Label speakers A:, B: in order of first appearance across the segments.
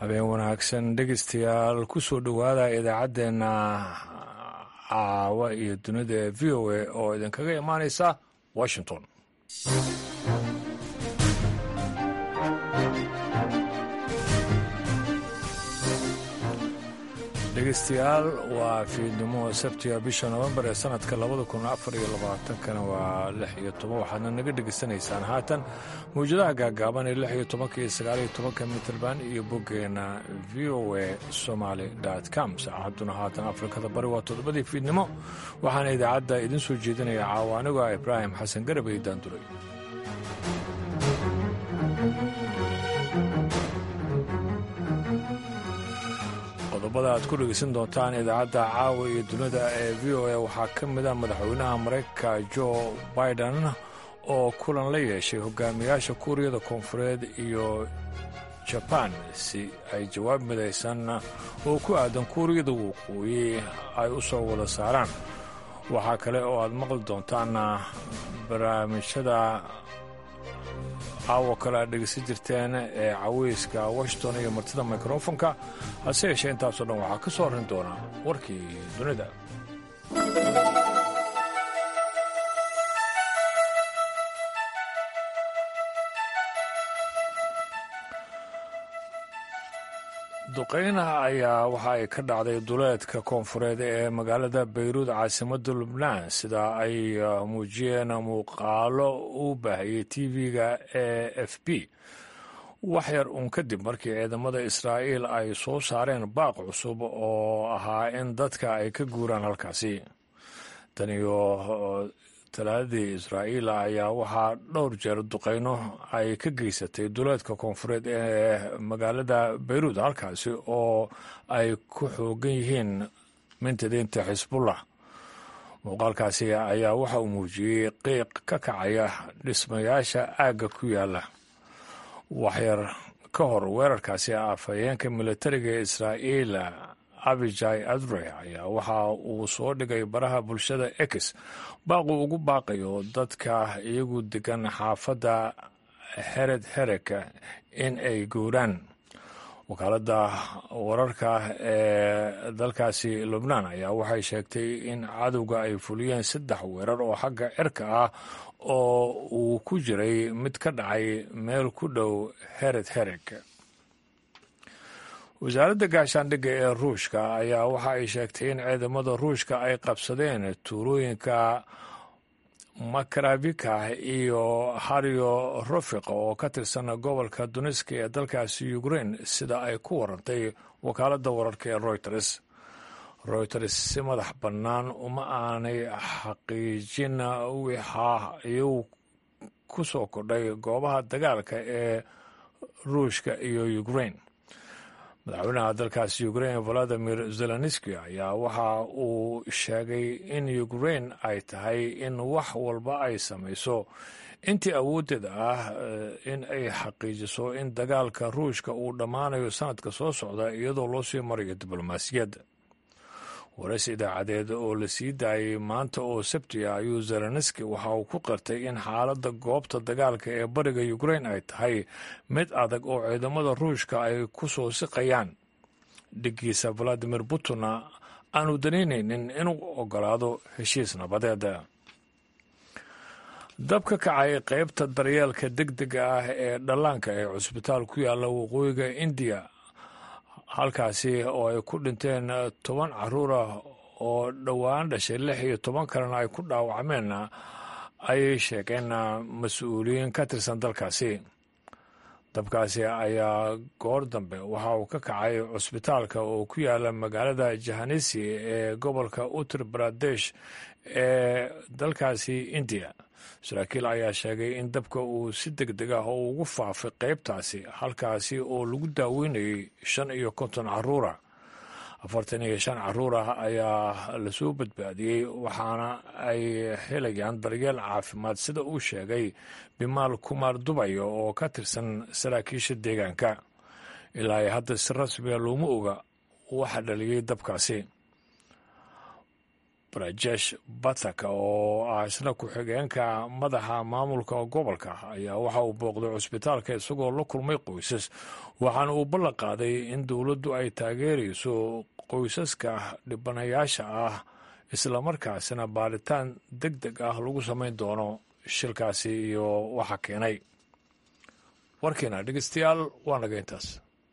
A: habeen wanaagsan dhegeystayaal ku soo dhowaada idaacaddeenna caawa iyo dunida ee v o a oo idinkaga imaanaysa washington dhegeystayaal waa fiidnimo sabtiga bisha nofembar ee sanadka labada kun afar iyo labaatankana waa lix iyo toban waxaadna naga dhegeysanaysaan haatan mawjadaha gaagaaban ee lix iyo tobanka iyo sagaal iyo tobanka mitrband iyo boggeena v o a somaly com saacadduna haatan afrikada bari waa toddobadii fiidnimo waxaana idaacadda idin soo jeedinaya caawa anigoo ah ibraahim xasan garabay daanduray qodobada aad ku dhegeysan doontaan idaacadda caawa iyo dunida ee v o a waxaa ka mid a madaxweynaha maraykanka jo biden oo kulan la yeeshay hogaamiyaasha kuuriyada koonfureed iyo jabaan si ay jawaab midaysan oo ku aadan kuuriyada waqooyi ay u soo wada saaraan waxaa kale oo aad maqli doontaan barnaamijyada caawo kale aad dhegeysan jirteen ee caweyska washington iyo martida mikrofonka hase yeeshee intaasoo dhan waxaa ka soo horrin doonaa warkii dunida duqeynaha ayaa waxa ay ka dhacday duleedka koonfureed ee magaalada bayruud caasimadda lubnaan sida ay muujiyeen muuqaalo u baahiyey tv-ga e f b wax yar uun kadib markii ciidamada israa'iil ay soo saareen baaq cusub oo ahaa in dadka ay ka guuraan halkaasi tan iyo talaadadii israa'iil ayaa waxaa dhowr jeer duqeyno ay ka geysatay duleedka koonfureed ee magaalada bayruud halkaasi oo ay ku xoogan yihiin mintidiinta xisbullah muuqaalkaasi ayaa waxa uu muujiyey qiiq ka kacaya dhismayaasha aagga ku yaala waxyar ka hor weerarkaasi afhayeenka militariga ee israa'iil abijai adre ayaa waxa uu soo dhigay baraha bulshada ex baaquu ugu baaqayo dadka iyagu degan xaafadda hered hereka in ay guuraan wakaaladda wararka ee dalkaasi lubnaan ayaa waxay sheegtay in cadowga ay fuliyeen saddex weerar oo xagga cirka ah oo uu ku jiray mid ka dhacay meel ku dhow hered herek wasaaradda gaashaandhigga ee ruushka ayaa waxa ay sheegtay in ciidamada ruushka ay qabsadeen tuulooyinka makaravika iyo haryo rofiq oo ka tirsan gobolka duniski ee dalkaasi ukrain sida ay ku warantay wakaaladda wararka ee reuters reuters si madax bannaan uma aanay xaqiijin wixaa iyagu ku soo kordhay goobaha dagaalka ee ruushka iyo ukrain madaxweynaha dalkaasi ukrain valadimir zelenski ayaa waxa uu sheegay in ukrain ay tahay in wax walba ay samayso intii awooddeeda ah in ay xaqiijiso in dagaalka ruushka uu dhammaanayo sanadka soo socda iyadoo loo sii marayo diblomaasiyadda wareys idaacadeed oo la sii daayay maanta oo sabti ah ayuu zelenski waxa uu ku qirtay in xaaladda goobta dagaalka ee bariga ukrain ay tahay mid adag oo ciidamada ruushka ay ku soo siqayaan dhigiisa valadimir putinna aanu danaynaynin inuu ogolaado heshiis nabadeed dab ka kacay qaybta daryeelka deg dega ah ee dhallaanka ee cusbitaal ku yaalla waqooyiga indiya halkaasi oo ay ku dhinteen toban caruur ah oo dhowaan dhashay lix iyo toban kalena ay ku dhaawacmeen ayay sheegeen mas-uuliyiin ka tirsan dalkaasi dabkaasi ayaa goor dambe waxa uu ka kacay cusbitaalka oo ku yaala magaalada jahanisi ee gobolka uttar baradesh ee dalkaasi indiya saraakiil ayaa sheegay in dabka uu si deg deg ah oo ugu faafay qaybtaasi halkaasi oo lagu daaweynayay shan iyo konton caruura afartan iyo shan caruur ah ayaa lasoo badbaadiyey waxaana ay helayaan daryeel caafimaad sida uu sheegay bimaal kumaar dubayo oo ka tirsan saraakiisha deegaanka ilaa ay hadda si rasmiga looma oga waxa dhaliyey dabkaasi brajesh batak oo ah isna ku-xigeenka madaxa maamulka gobolka ayaa waxa uu booqday cusbitaalka isagoo la kulmay qoysas waxaana uu ballan qaaday in dowladdu ay taageerayso qoysaska dhibanayaasha ah islamarkaasina baaritaan deg deg ah lagu samayn doono shilkaasi iyo waxa keenay warkiina dhegeystayaal waa naga intaas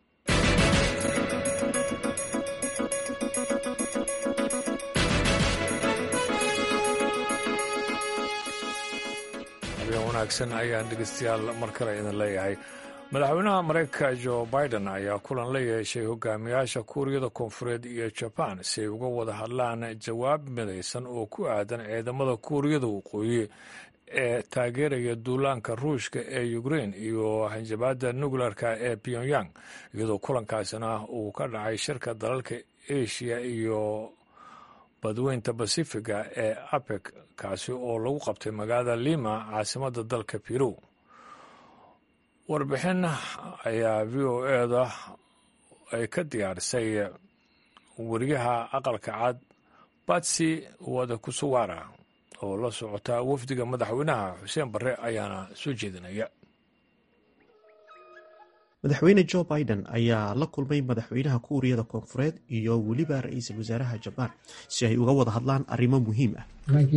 A: habeen wanaagsan ayaan dhegeystayaal mar kale idin leeyahay madaxweynaha mareykanka jo biden ayaa kulan la yeeshay hogaamiyaasha kuuriyada koonfureed iyo jaban si ay uga wada hadlaan jawaab midaysan oo ku aadan ciidamada kuuriyada waqooyi ee taageeraya duulaanka ruushka ee ukrein iyo hanjabaadda nukleerka ee pyongyang iyadoo kulankaasina uu ka dhacay shirka dalalka asia iyo badweynta basifiga ee apec kaasi oo lagu qabtay magaalada lima caasimadda dalka peru warbixin ayaa v o eda ay ka diyaarisay weriyaha aqalka cad batsi wada kusuwara oo la socota wafdiga madaxweynaha xuseen barre ayaana soo jeedinaya
B: madaxweyne jo biden ayaa la kulmay madaxweynaha kuuriyada koonfureed iyo weliba ra-iisul wasaaraha jabaan si ay uga wada hadlaan arrimo muhiim ah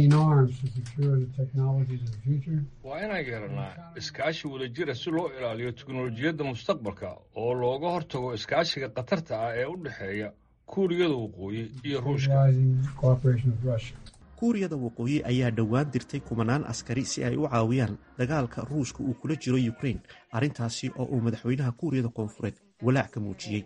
A: waa inaan yeelanaa iskaashi wadajira si loo ilaaliyo teknolojiyadda mustaqbalka oo looga hortago iskaashiga khatarta ah ee u dhexeeya kuuriyada waqooyi iyo ruushka
B: kuuriyada waqooyi ayaa dhowaan dirtay kumanaan askari si ay u caawiyaan dagaalka ruushka uu kula jiro ukrain arrintaasi oo uu madaxweynaha kuuriyada koonfureed walaac ka muujiyey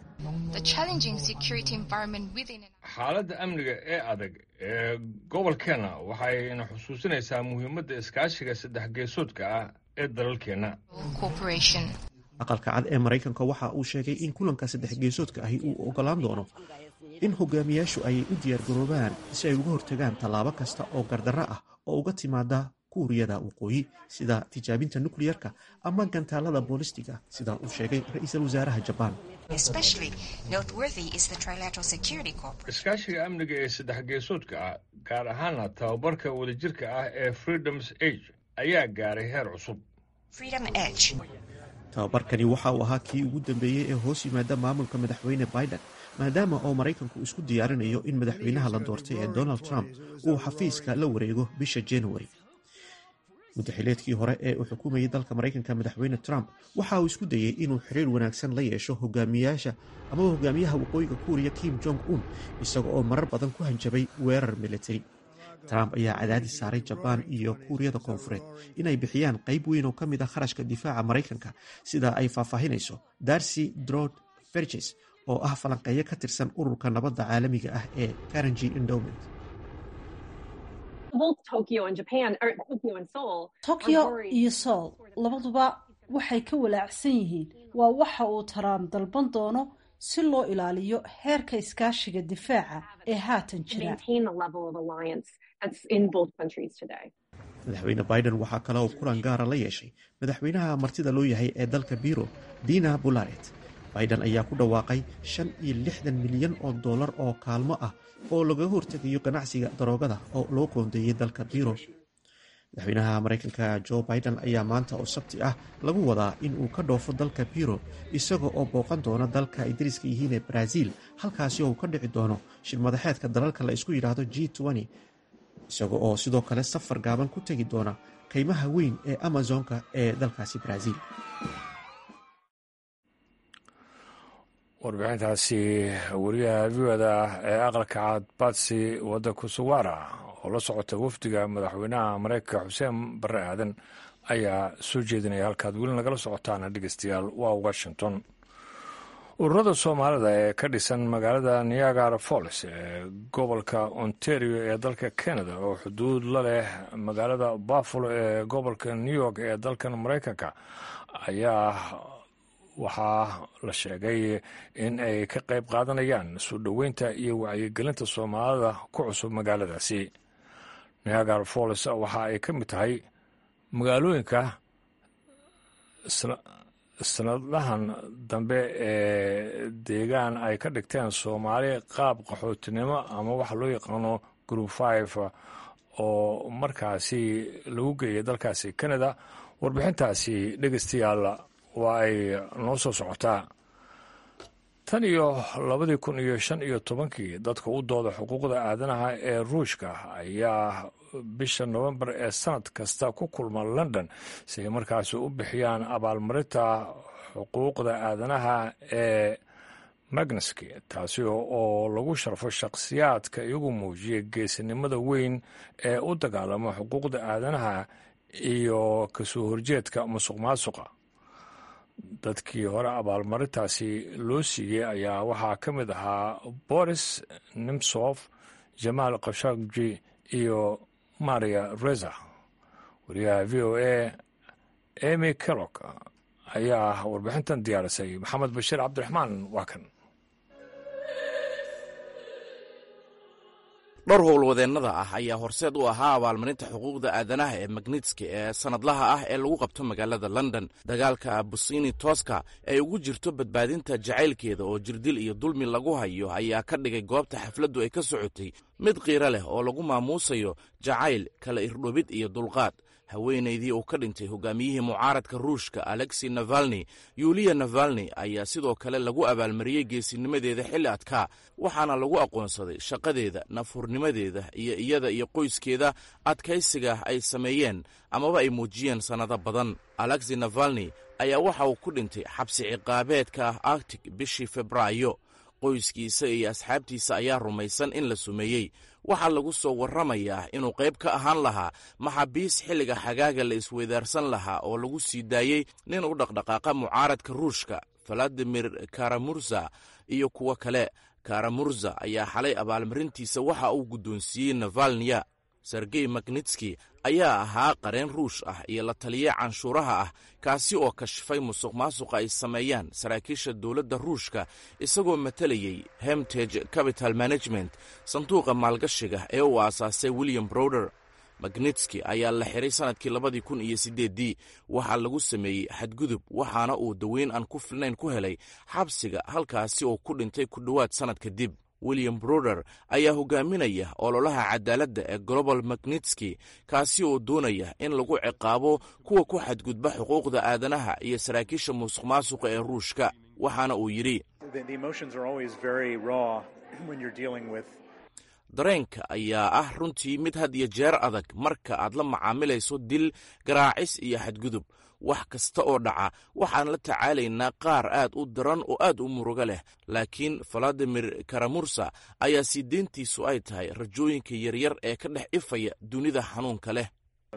A: xaaladda amniga ee adag ee gobolkeenna waxayna xusuusinaysaa muhiimadda iskaashiga saddex geesoodka ah ee dalalkeenna
B: aqalka cad ee maraykanka waxa uu sheegay in kulanka saddex geesoodka ahi uu ogolaan doono in hogaamiyaashu ay u diyaargaroobaan si ay uga hortagaan tallaabo kasta oo gardarro ah oo uga timaada kuuriyada waqooyi sida tijaabinta nukliyarka ama gantaalada boolistiga sida uu sheegay ra-iisul wasaaraha jabaan
A: iskaashiga amniga ee saddex geesoodka ah gaar ahaana tababarka wadajirka ah ee freedoms age ayaa gaaray heer cusub
B: tababarkani waxa uu ahaa kii ugu dambeeyey ee hoos yimaada maamulka madaxweyne biden maadaama oo maraykanku isku diyaarinayo in madaxweynaha la doortay ee donald trump uu xafiiska la wareego bisha januari muddaxileedkii hore ee uu xukumayay dalka maraykanka madaxweyne trump waxa uu isku dayey inuu xiriir wanaagsan la yeesho hogaamiyaasha amaba hogaamiyaha waqooyiga kuuriya kim jong un isaga oo marar badan ku hanjabay weerar militari trump ayaa cadaadis saaray jabaan iyo kuuriyada koonfureed inay bixiyaan qayb weyn oo ka mid ah kharashka difaaca maraykanka sida ay faahfaahinayso darcy drod ferges oo ah falanqeeyo ka tirsan ururka nabadda caalamiga ah ee karanji endowment
C: tokyo iyo soul labaduba waxay ka walaacsan yihiin waa waxa uu taraam dalban doono si loo ilaaliyo heerka iskaashiga difaaca ee haatan jira
B: madaxweyne biden waxaa kale oo kulan gaara la yeeshay madaxweynaha martida loo yahay ee dalka biro dina bularet biden ayaa ku dhawaaqay shan iyo lixdan milyan oo dollar oo kaalmo ah oo lagaga hortegayo ganacsiga daroogada oo loo qoondeeyey dalka biro madaxweynaha maraykanka jo biden ayaa maanta oo sabti ah lagu wadaa in uu ka dhoofo dalka biro isaga oo booqan doona dalka ay dariska yihiin ee brazil halkaasi oo uu ka dhici doono shirmadaxeedka dalalka la isku yidhaahdo g isaga oo sidoo kale safar gaaban ku tegi doona qiimaha weyn ee amazonka ee dalkaasi brazil
A: warbixintaasi wariyaha viwada ee aqalka cad batsi wadda kusuwara oo la socota wafdiga madaxweynaha mareykanka xuseen barre aadan ayaa soo jeedinaya halkaad weli nagala socotaana dhegeystayaal waa washington ururada soomaalida ee ka dhisan magaalada niagara falls ee gobolka ontario ee dalka canada oo xuduud la leh magaalada buffalo ee gobolka new york ee dalkan mareykanka ayaa waxaa la sheegay in ay ka qayb qaadanayaan soo dhoweynta iyo wacyigelinta soomaalida ku cusub magaaladaasi niagara falls waxa ay ka mid tahay magaalooyinka sanadahan dambe ee deegaan ay ka dhigteen soomaali qaab qaxootinimo ama waxa loo yaqaano group five oo markaasi lagu geeyay dalkaasi canada warbixintaasi dhegeystayaal waa ay noo soo socotaa tan iyo labadii kun iyo shan iyo tobankii dadka u dooda xuquuqda aadanaha ee ruushka ayaa bisha nofembar ee sanad kasta ku kulma london si ay markaasi u bixiyaan abaalmarinta xuquuqda aadanaha ee magneski taasi oo lagu sharfo shakhsiyaadka iyagu muujiya geesinimada weyn ee u dagaalama xuquuqda aadanaha iyo kasoo horjeedka musuq maasuqa dadkii hore abaalmarintaasi loo siiyey ayaa waxaa ka mid ahaa boris nimsof jamaal khashagji iyo maria reza wariyaha v o a emy kellog ayaa warbixintan diyaarisay maxamed bashiir cabdiraxmaan waa kan
D: dhowr howlwadeennada ah ayaa horseed u ahaa abaalmarinta xuquuqda aadanaha ee magnitski ee sannadlaha ah ee lagu qabto magaalada london dagaalka busini toska ee ugu jirto badbaadinta jacaylkeeda oo jirdil iyo dulmi lagu hayo ayaa ka dhigay goobta xafladdu ay ka socotay mid qiiro leh oo lagu maamuusayo jacayl kala irdhobid iyo dulqaad haweenaydii uu ka dhintay hogaamiyihii mucaaradka ruushka alexi navalni yuliya navalni ayaa sidoo kale lagu abaalmariyey geesinimadeeda xilli adkaa waxaana lagu aqoonsaday shaqadeeda nafhurnimadeeda iyo iyada iyo qoyskeeda adkaysiga ay sameeyeen amaba ay muujiyeen sannado badan alexi navalni ayaa waxa uu ku dhintay xabsi ciqaabeedka arctic bishii febraayo qoyskiisa iyo asxaabtiisa ayaa rumaysan in la sumeeyey waxaa lagu soo warramayaa inuu qayb ka ahaan lahaa maxaabiis xilliga xagaaga la isweydaarsan lahaa oo lagu sii daayey nin u dhaqdhaqaaqa mucaaradka ruushka valadimir karamurza iyo kuwo kale karamurza ayaa xalay abaalmarintiisa waxa uu guddoonsiiyey navalniya sergey magnitski ayaa ahaa qareen ruush ah iyo la taliye canshuuraha ah kaasi oo kashifay musuq maasuqa ay sameeyaan saraakiisha dowladda ruushka isagoo matalayey hemtage capital management sanduuqa maalgashiga ee uu aasaasay william browder magnitski ayaa la xiray sannadkii labadii kun iyo siddeeddii waxaa lagu sameeyey xadgudub waxaana uu daweyn aan ku filnayn ku helay xabsiga halkaasi oo ku dhintay ku dhowaad sannad kadib william broder ayaa hogaaminaya ololaha cadaaladda ee global magnitski kaasi oo doonaya in lagu ciqaabo kuwa ku xadgudba xuquuqda aadanaha iyo saraakiisha musuq maasuqa ee ruushka waxaana uu yidhi dareenka ayaa ah runtii mid had iyo jeer adag marka aad la macaamilayso dil garaacis iyo xadgudub wax kasta oo dhaca waxaan la tacaalaynaa qaar aad u daran oo aad u murugo leh laakiin valadimir karamursa ayaa sii deyntiisu ay tahay rajooyinka yaryar ee ka dhex ifaya dunida xanuunka leh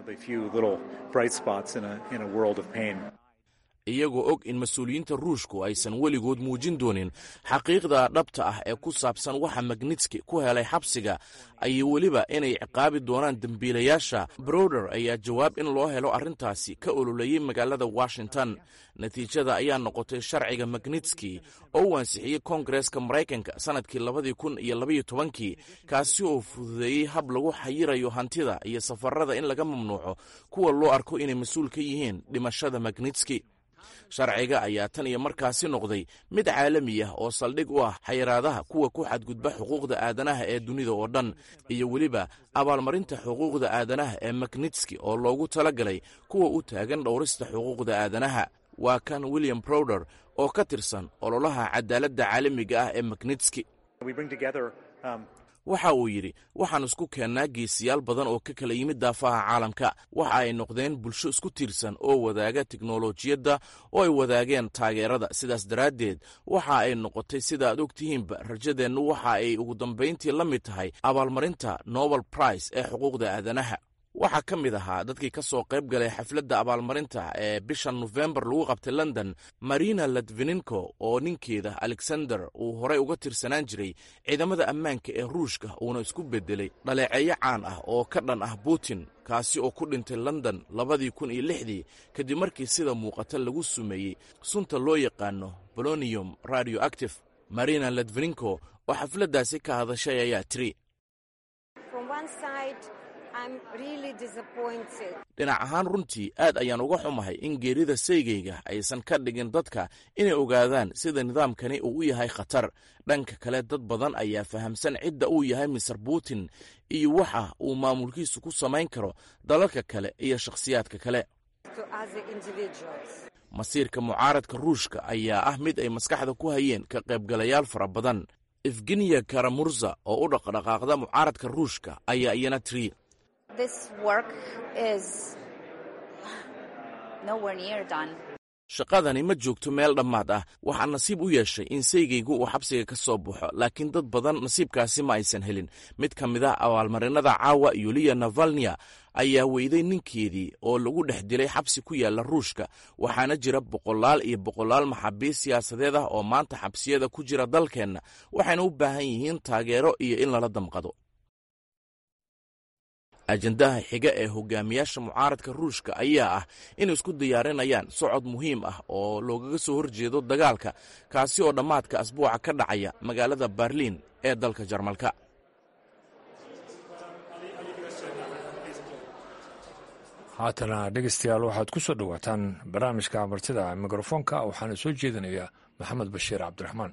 D: iyagoo og in mas-uuliyiinta ruushku aysan weligood muujin doonin xaqiiqda dhabta ah ee ku saabsan waxa magnitski ku helay xabsiga ayay weliba inay ciqaabi doonaan dembiilayaasha browder ayaa jawaab in loo helo arrintaasi ka ololeeyey magaalada washington natiijada ayaa noqotay sharciga magnitski oo uu ansixiyey koongareeska maraykanka sannadkii labadii kun iyo labaiyo tobankii kaasi oo fududeeyey hab lagu xayirayo hantida iyo safarada in laga mamnuuco kuwa loo arko inay mas-uul ka yihiin dhimashada magnitski sharciga ayaa tan iyo markaasi noqday mid caalami ah oo saldhig u ah xayiraadaha kuwa ku xadgudba xuquuqda aadanaha ee dunida oo dhan iyo weliba abaalmarinta xuquuqda aadanaha ee magnitski oo loogu tala galay kuwa u taagan dhowrista xuquuqda aadanaha waa kan william browder oo ka tirsan ololaha cadaaladda caalamiga ah ee magnitski waxa uu yidhi waxaan isku keennaa geesiyaal badan oo ka kala yimid daafaha caalamka waxa ay noqdeen bulsho isku tiirsan oo wadaaga teknolojiyadda oo ay wadaageen taageerada sidaas daraaddeed waxa ay noqotay sida aad og tihiinba rajadeennu waxa ay ugu dambayntii la mid tahay abaalmarinta nobel price ee xuquuqda aadanaha waxaa ka mid ahaa dadkii ka soo qayb galay xafladda abaalmarinta ee bisha nofembar lagu qabtay london marina latvininko oo ninkeeda alexander uu horey uga tirsanaan jiray ciidamada ammaanka ee ruushka uuna isku beddelay dhaleeceeyo caan ah oo ka dhan ah putin kaasi oo ku dhintay london labadii kun iyo lixdii kadib markii sida muuqata lagu sumeeyey sunta loo yaqaano bolonium radio active marina latvininko oo xafladdaasi ka hadashay ayaa tiri dhinac ahaan runtii aad ayaan uga xumahay in geerida saygayga aysan ka dhigin dadka inay ogaadaan sida nidaamkani uu u yahay khatar dhanka kale dad badan ayaa fahamsan cidda uu yahay mister putin iyo waxa uu maamulkiisu ku samayn karo dalalka kale iyo shakhsiyaadka kale masiirka mucaaradka ruushka ayaa ah mid ay maskaxda ku hayeen ka qaybgalayaal fara badan efgeniya karamurza oo u dhaqdhaqaaqda mucaaradka ruushka ayaa iyana tiri shaqadani ma joogto meel dhammaad ah waxaa nasiib u yeeshay in saygaygu uu xabsiga ka soo baxo laakiin dad badan nasiibkaasi ma aysan helin mid ka mid a abaalmarinada caawa yuliya navalnya ayaa weyday ninkeedii oo lagu dhex dilay xabsi ku yaala ruushka waxaana jira boqolaal iyo boqolaal maxaabiis siyaasadeed ah oo maanta xabsiyada ku jira dalkeenna waxayna u baahan yihiin taageero iyo in lala damqado ajendaha xiga ee hogaamiyaasha mucaaradka ruushka ayaa ah inay isku diyaarinayaan socod muhiim ah oo loogaga soo horjeedo dagaalka kaasi oo dhammaadka asbuuca ka dhacaya magaalada berliin ee dalka jarmalka
A: haatana dhegeystayaal waxaad ku soo dhowaataan barnaamijka martida mikrofoonka waxaana soo jeedinayaa maxamed bashiir cabdiraxmaan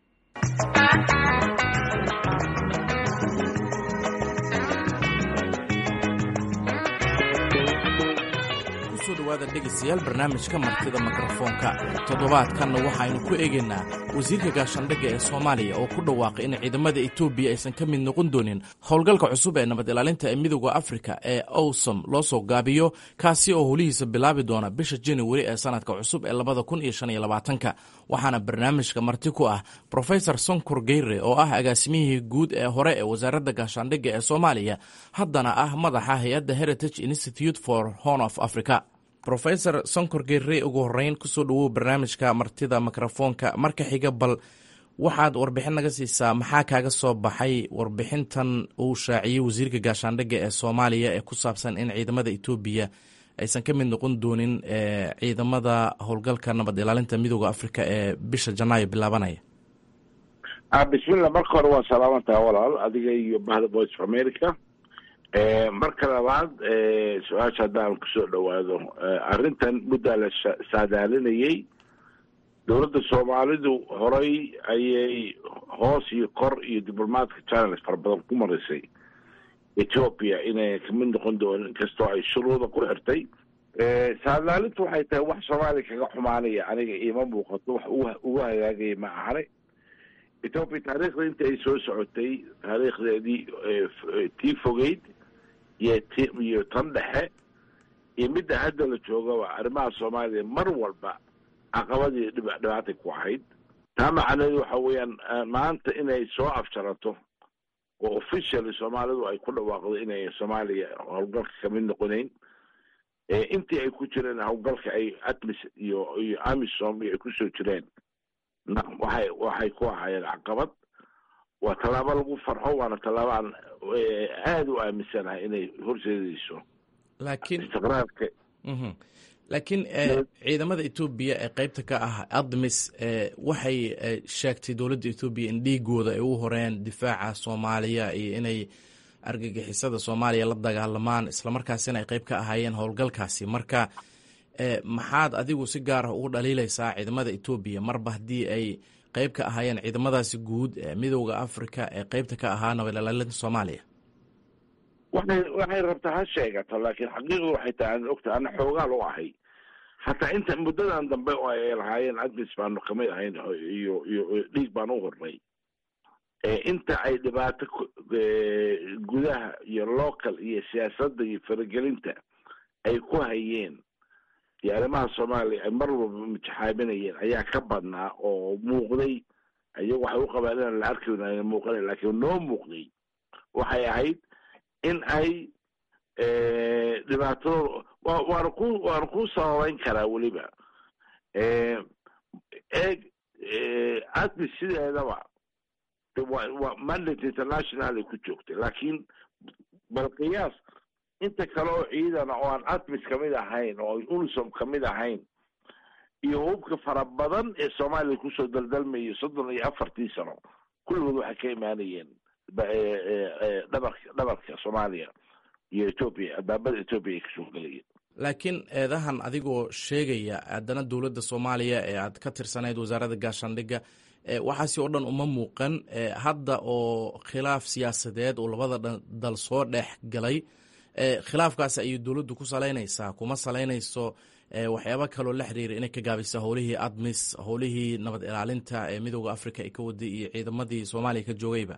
D: dhawaada dhegaystayaal barnaamijka martida mikrofoonka toddobaadkanna waxaynu ku eegaynaa wasiirka gaashaandhigga ee soomaaliya oo ku dhawaaqay in ciidamada etoobiya aysan ka mid noqon doonin howlgalka cusub ee nabad ilaalinta ee midooda afrika ee owsom loo soo gaabiyo kaasi oo holihiisa bilaabi doona bisha januari ee sanadka cusub ee labada kun iyo shan iyo labaatanka waxaana barnaamijka marti ku ah profesor sonkor geyre oo ah agaasimihii guud ee hore ee wasaaradda gaashaandhigga ee soomaaliya haddana ah madaxa hay-adda heritage institute for horn of africa rofesor sonkor geere ugu horeyn kusoo dhawow barnaamijka martida mikrofoonka marka xiga bal waxaad warbixin naga siisaa maxaa kaaga soo baxay warbixintan uu shaaciyey wasiirka gaashaandhigga ee soomaaliya ee ku saabsan in ciidamada etoobiya aysan ka mid noqon doonin ciidamada howlgalka nabad ilaalinta midooda africa ee bisha janaayo bilaabanaya
E: bismillah marka hore waa salaamantaha walaal adiga iyo bahda voice of america marka labaad su-aasha haddaan kusoo dhawaado arrintan muddaa la saadaalinayay dowladda soomaalidu horay ayay hoos iyo kor iyo diblomaadka channels fara badan ku marisay ethoopia inay kamid noqon doonin inkastoo ay shuruuda ku xirtay saadaalintu waxay tahay wax soomaaliya kaga xumaanaya aniga iima muuqato wax ugu hagaagaya ma ahane ethoopia taariikhda inta ay soo socotay taariikhdeedii tii fogeyd iyo t iyo tan dhexe iyo midda hadda la joogaba arrimaha soomaaliya mar walba caqabadii dhibaatay ku ahayd taa macnaheedu waxa weeyaan maanta inay soo afjarato oo officially soomaalidu ay ku dhawaaqdo inay soomaaliya howlgalka kamid noqoneyn intii ay ku jireen howlgalka ay atmis iyo iyo amisom iyo ay kusoo jireen waxay waxay ku ahaayeen caqabad waa tallaabo lagu farxo waana tallaabo aan aada u aaminsanahay inay horseedayso
D: laakiin
E: istiqraarka
D: laakiin ciidamada etoobiya ee qeybta ka ah admis waxay sheegtay dowladda etoobiya in dhiigooda ay u horeen difaaca soomaaliya iyo inay argagixisada soomaaliya la dagaalamaan islamarkaasina ay qeyb ka ahaayeen howlgalkaasi marka maxaad adigu si gaar ah ugu dhaliilaysaa ciidamada etoobiya marba haddii ay qeyb ka ahaayeen ciidamadaasi guud ee midooda africa ee qeybta ka ahaa nabad ilaalinta soomaaliya
E: waxay waxay rabtaa ha sheegato laakiin xaqiiqdu waxay tahay aan ogta ana xoogaal u ahay hataa inta muddadan dambe oo ay lahaayeen admis baanu kamid ahayn iyo iyo dhiig baan u hornay inta ay dhibaato gudaha iyo local iyo siyaasadda iyo faragelinta ay ku hayeen iyo arrimaha soomaaliya ay mar walba mitaxaabinayeen ayaa ka badnaa oo muuqday iyagu waxay u qabaan inaan la arki ayna muuqana laakiin noo muuqday waxay ahayd in ay dhibaatadooda wa waana ku waana ku sababeyn karaa weliba eeg admis sideedaba waa mandate international ay ku joogtay laakiin bal qiyaas inta kale oo ciidana oo aan atmis kamid ahayn oo unisom kamid ahayn iyo hubka fara badan ee soomaaliya kusoo daldalmayay soddon iyo afartii sano kulligood waxay ka imaanayeen dhabarka dhabarka soomaaliya iyo etoobiya albaabada etoobiya ay kasoo gelayeen
D: laakiin eedahan adigoo sheegaya haddana dowladda soomaaliya ee aad ka tirsanayd wasaaradda gaashaandhigga waxaasi oo dhan uma muuqan hadda oo khilaaf siyaasadeed oo labada dal soo dhex galay khilaafkaas ayay dowladdu ku salaynaysaa kuma salaynayso waxyaaba kaloo la xiriira inay ka gaabisa howlihii admis howlihii nabad ilaalinta ee midooda africa ay ka waday iyo ciidamadii soomaaliya ka joogayba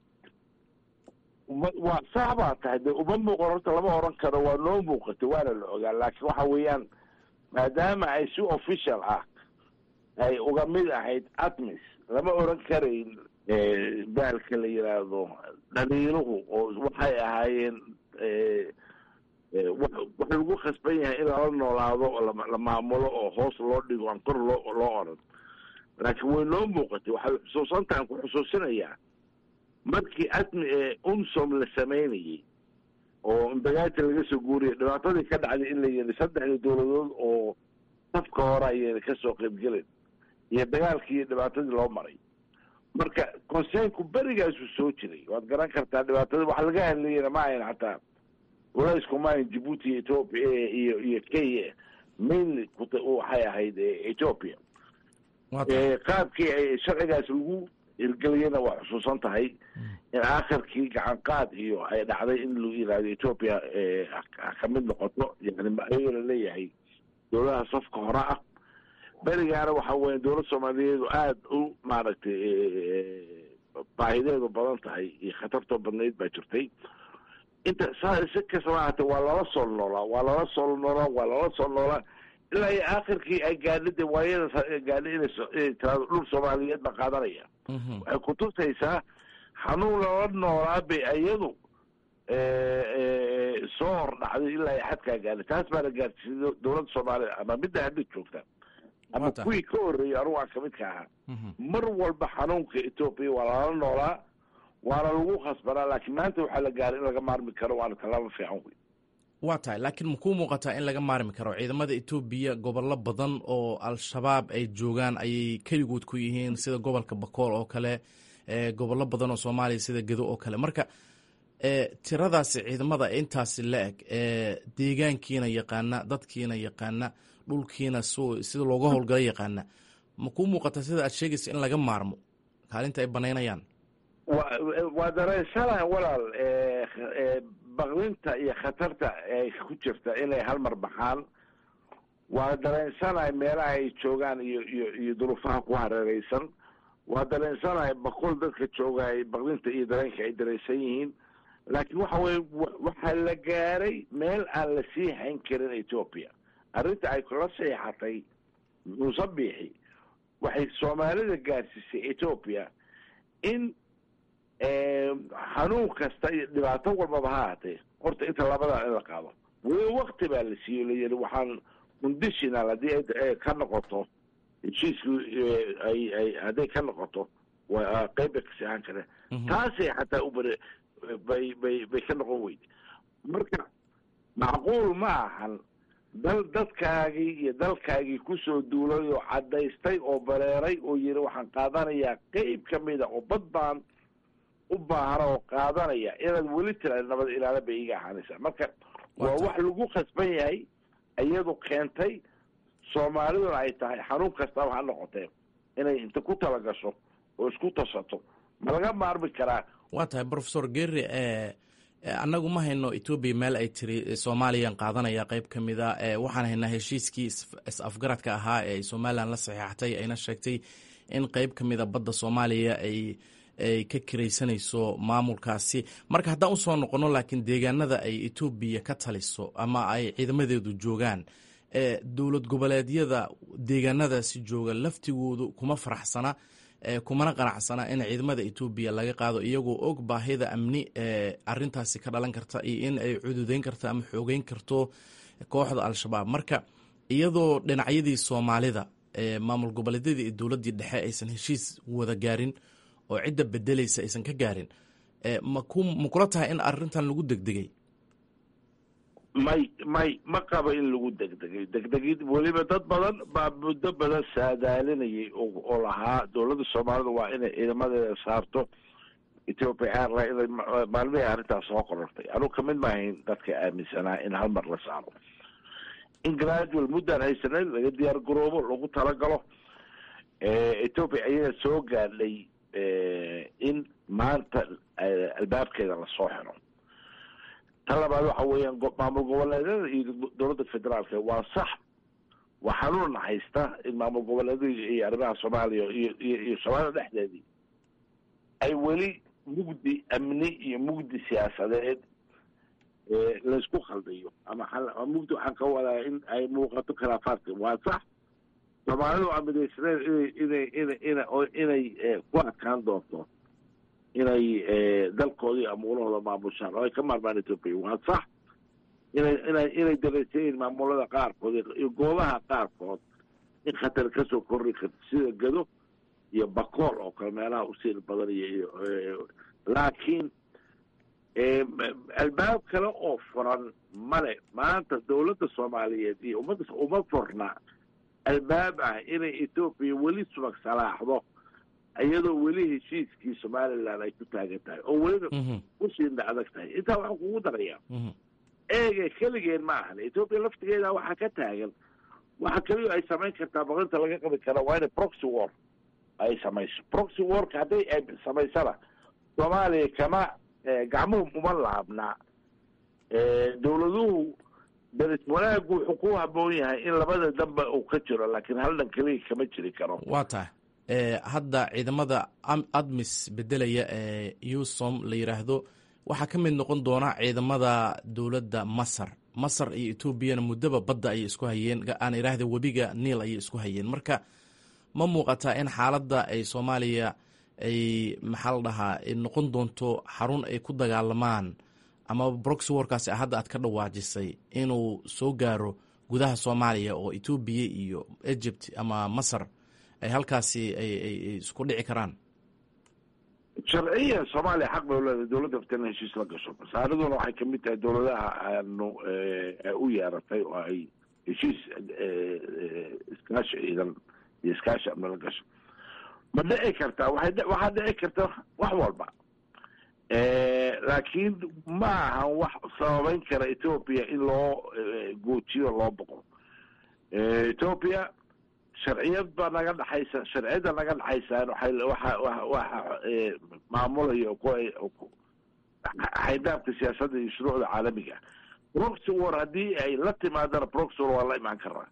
E: waa sax baa tahay de uma muuqan horta lama oran karo waa noo muuqatay waana la ogaa laakiin waxa weeyaan maadaama ay si official ah ay uga mid ahayd admis lama oran karayn baalka la yidhaahdo dhaliiluhu oo waxay ahaayeen waxa lagu khasban yahay in lala noolaado oo la maamulo oo hoos loo dhigo aan kor loo loo oran laakiin way noo muuqatay waxay xusuusantahan ku xusuusinayaa markii admi unsom la samaynayey oo imbagaati laga soo guuriyay dhibaatadii ka dhacday in la yidhi saddexdii dowladood oo safka hore ayayna kasoo qaybgelin iyo dagaalkii iyo dhibaatadii loo maray marka conseenku berigaasuu soo jiray waad garan kartaa dhibaatada waxa laga hadlayana ma ahayn xataa walaysku ma ahayn djibuuti iyo ethoopia iyo iyo kenya mainly waxay ahayd ethoopia qaabkii ay sharcigaas lagu hirgeliyana waa xusuusan tahay in aakhirkii gacan qaad iyo ay dhacday in lagu yidhaahdo ethoopia ka mid noqoto yani ayagoo laleeyahay dowladaha safka hore ah berigaana waxa weya dowlad soomaaliyeedu aada u maaragtay baahideedu badan tahay iyo khatartoo badnayd baa jirtay inta saa si kastaba ahaatee waa lala soo noolaa waa lala soo noolaa waa lala soo noolaa ilaa iyo aakhirkii ay gaadha de waayada gaadha inay tiraado dhul soomaaliyeed baa qaadanaya waxay kutusaysaa xanuun lala noolaa bay iyadu soo hor dhacday ilaa iyo xadkaa gaadha taas baana gaadhsiisay dowladda soomaaliya ama midda hadda joogta ama kuwii ka horreeyay anugu aan kamid ka ahaa mar walba xanuunka etoobiya waa lala noolaa waana lagu khasbanaa laakiin maanta waxaa la gaaray in laga maarmi karo waana tallaabo fiican wey
D: waa tahay laakiin makuu muuqataa in laga maarmi karo ciidamada etoobiya gobollo badan oo al-shabaab ay joogaan ayay keligood ku yihiin sida gobolka bakool oo kale gobollo badan oo soomaaliya sida gedo oo kale marka tiradaasi ciidamada intaasi la eg deegaankiina yaqaana dadkiina yaqaana dhulkiina sida looga howlgala yaqaana makuu muuqataa sida aad sheegaysa in laga maarmo kaalinta ay banaynayaan
E: waa dareensana walaal baqdinta iyo khatarta ay ku jirta inay halmar baxaan waa dareensanahay meelaha ay joogaan iyo iyo iyo duruufaha ku hareereysan waa dareensanahay bakool dadka jooga ay baqdinta iyo dareenka ay dareensan yihiin laakiin waxa weye waxaa la gaaray meel aan la sii hayn karin ethoopia arrinta ay kula seexatay musabiixi waxay soomaalida gaarsiisay ethoopia in xanuun kasta iyo dhibaato walbaba ha ahaatee horta inta labadaa in la qaado weli wakti baa la siiyo layidhi waxaan conditional haddii ay ka noqoto heshiisku ay ay hadday ka noqoto waa qeyb bay kasi ahaan kareen taasay xataa ubare bay bay bay ka noqon weyde marka macquul ma ahan dal dadkaagii iyo dalkaagii kusoo duulay oo caddaystay oo bareeray oo yiri waxaan qaadanayaa qeyb ka mida oo bad baan u baahana oo qaadanaya inaad weli tira nabad ilaala bay iga ahaanaysaa marka waa wax lagu khasban yahay iyadu keentay soomaaliduna ay tahay xanuun kastaba ha noqotee inay inta ku talagasho oo isku tashato ma laga maarmi karaa
D: waa tahay profesor gerri annagu ma hayno etoobiya meel ay tiri soomaaliyan qaadanaya qeyb ka mid a waxaan haynaa heshiiskii is-afgaradka ahaa ee somalilan la saxeexatay ayna sheegtay in qeyb ka mida badda soomaaliya ay ay ka kiraysanayso maamulkaasi marka haddaan usoo noqono laakiin deegaanada ay etoobiya ka taliso ama ay ciidamadeedu joogaan dowlad goboleedyada deegaanadaasi jooga laftigoodu kuma faraxsana kumana qanacsana in ciidamada etoobiya laga qaado iyagoo og baahida amni ee arintaasi ka dhalan karta iyo in ay cududeyn karto ama xoogeyn karto kooxda al-shabaab marka iyadoo dhinacyadii soomaalida maamul goboleedyadii iyo dowladdii dhexe aysan heshiis wada gaarin oo cidda bedelaysa aysan ka gaarin ma kula tahay in arintan lagu degdegay
E: may may ma qabo in lagu degdegay degdegid weliba dad badan baa muddo badan saadaalinayay oo lahaa dowladda soomaalida waa inay ciidamadeeda saarto ethiopia airline maalmihii arrintaas soo qorortay anugu kamid maahayn dadka aaminsanaa in hal mar la saaro in gradual muddaan haysanay laga diyaar garoobo lagu talagalo ethiopia ayaga soo gaadhay in maanta albaabkeeda lasoo xiro ta labaad waxa weeyaan maamul goboleedyada iyo dowladda federaalka waa sax waa xanuunna haysta in maamul goboleedyada iyo arrimaha soomaaliya iyo iyo iyo soomaalida dhexdeedii ay weli mugdi amni iyo mugdi siyaasadeed laysku khaldayo ama mugdi waxaan ka wadaa in ay muuqato khilaafaadka waa sax soomaalidu waa midaysaneed inay inay ina inay ku adkaan doonto inay dalkoodii amuulahooda maamushaan oo ay ka maarmaan ethoopia waa sax inay inay inay dareysayiin maamulada qaarkood iyo goobaha qaarkood in khatar kasoo korri karto sida gado iyo bakool oo kale meelaha usiil badan iyo laakiin albaab kale oo furan male maanta dowladda soomaaliyeed iyo ummadda uma furna albaab ah inay ethoopia weli subag salaaxdo iyadoo weli heshiiskii somaliland ay ku taagan tahay oo welina usiina adag tahay intaa waxaan kugu darayaa eege keligeen ma ahan ethoopia laftigeeda waxaa ka taagan waxa keliyo ay samayn kartaa baqinta laga qabi kara waa inay proxy war ay samayso proxy warka hadday ay samaysana soomaaliya kama gacmuhu uma laabnaa dowladuhu daris wanaagu wuxuu ku haboon yahay in labada danba uu ka jiro laakiin hal dhan keliya kama jiri karo
D: waa tahay hadda ciidamada admis bedelaya ee usom la yidhaahdo waxaa ka mid noqon doona ciidamada dowladda masar masar iyo etoobiyana muddaba badda ayay isku hayeen aan idhaahda webiga niil ayay isku hayeen marka ma muuqataa in xaaladda ay soomaaliya ay maxaa la dhahaa noqon doonto xarun ay ku dagaalamaan ama broxy warkaasi hadda aad ka dhawaajisay inuu soo gaaro gudaha soomaaliya oo etoobiya iyo egypt ama masar ay halkaasi ay isku dhici karaan
E: sharciya soomaaliya xaq bay uleedahay dowladda aftan heshiis la gasho masaariduna waxay kamid tahay dowladaha aanu u yeeratay oo ay heshiis iskaashi ciidan iyo iskaashi amni la gasho ma dhici kartaa waay waxaa dhici karta wax walba laakiin ma ahan wax sababeyn kara ethoopia in loo goojiyo loo boqo ethoopia sharciyad baa naga dhexaysa sharciyadda naga dhexaysaan waay waxa waxa maamulaya xaydaabka siyaasadda iyo shuruucda caalamiga proxy war haddii ay la timaadana proxy war waa la imaan karaa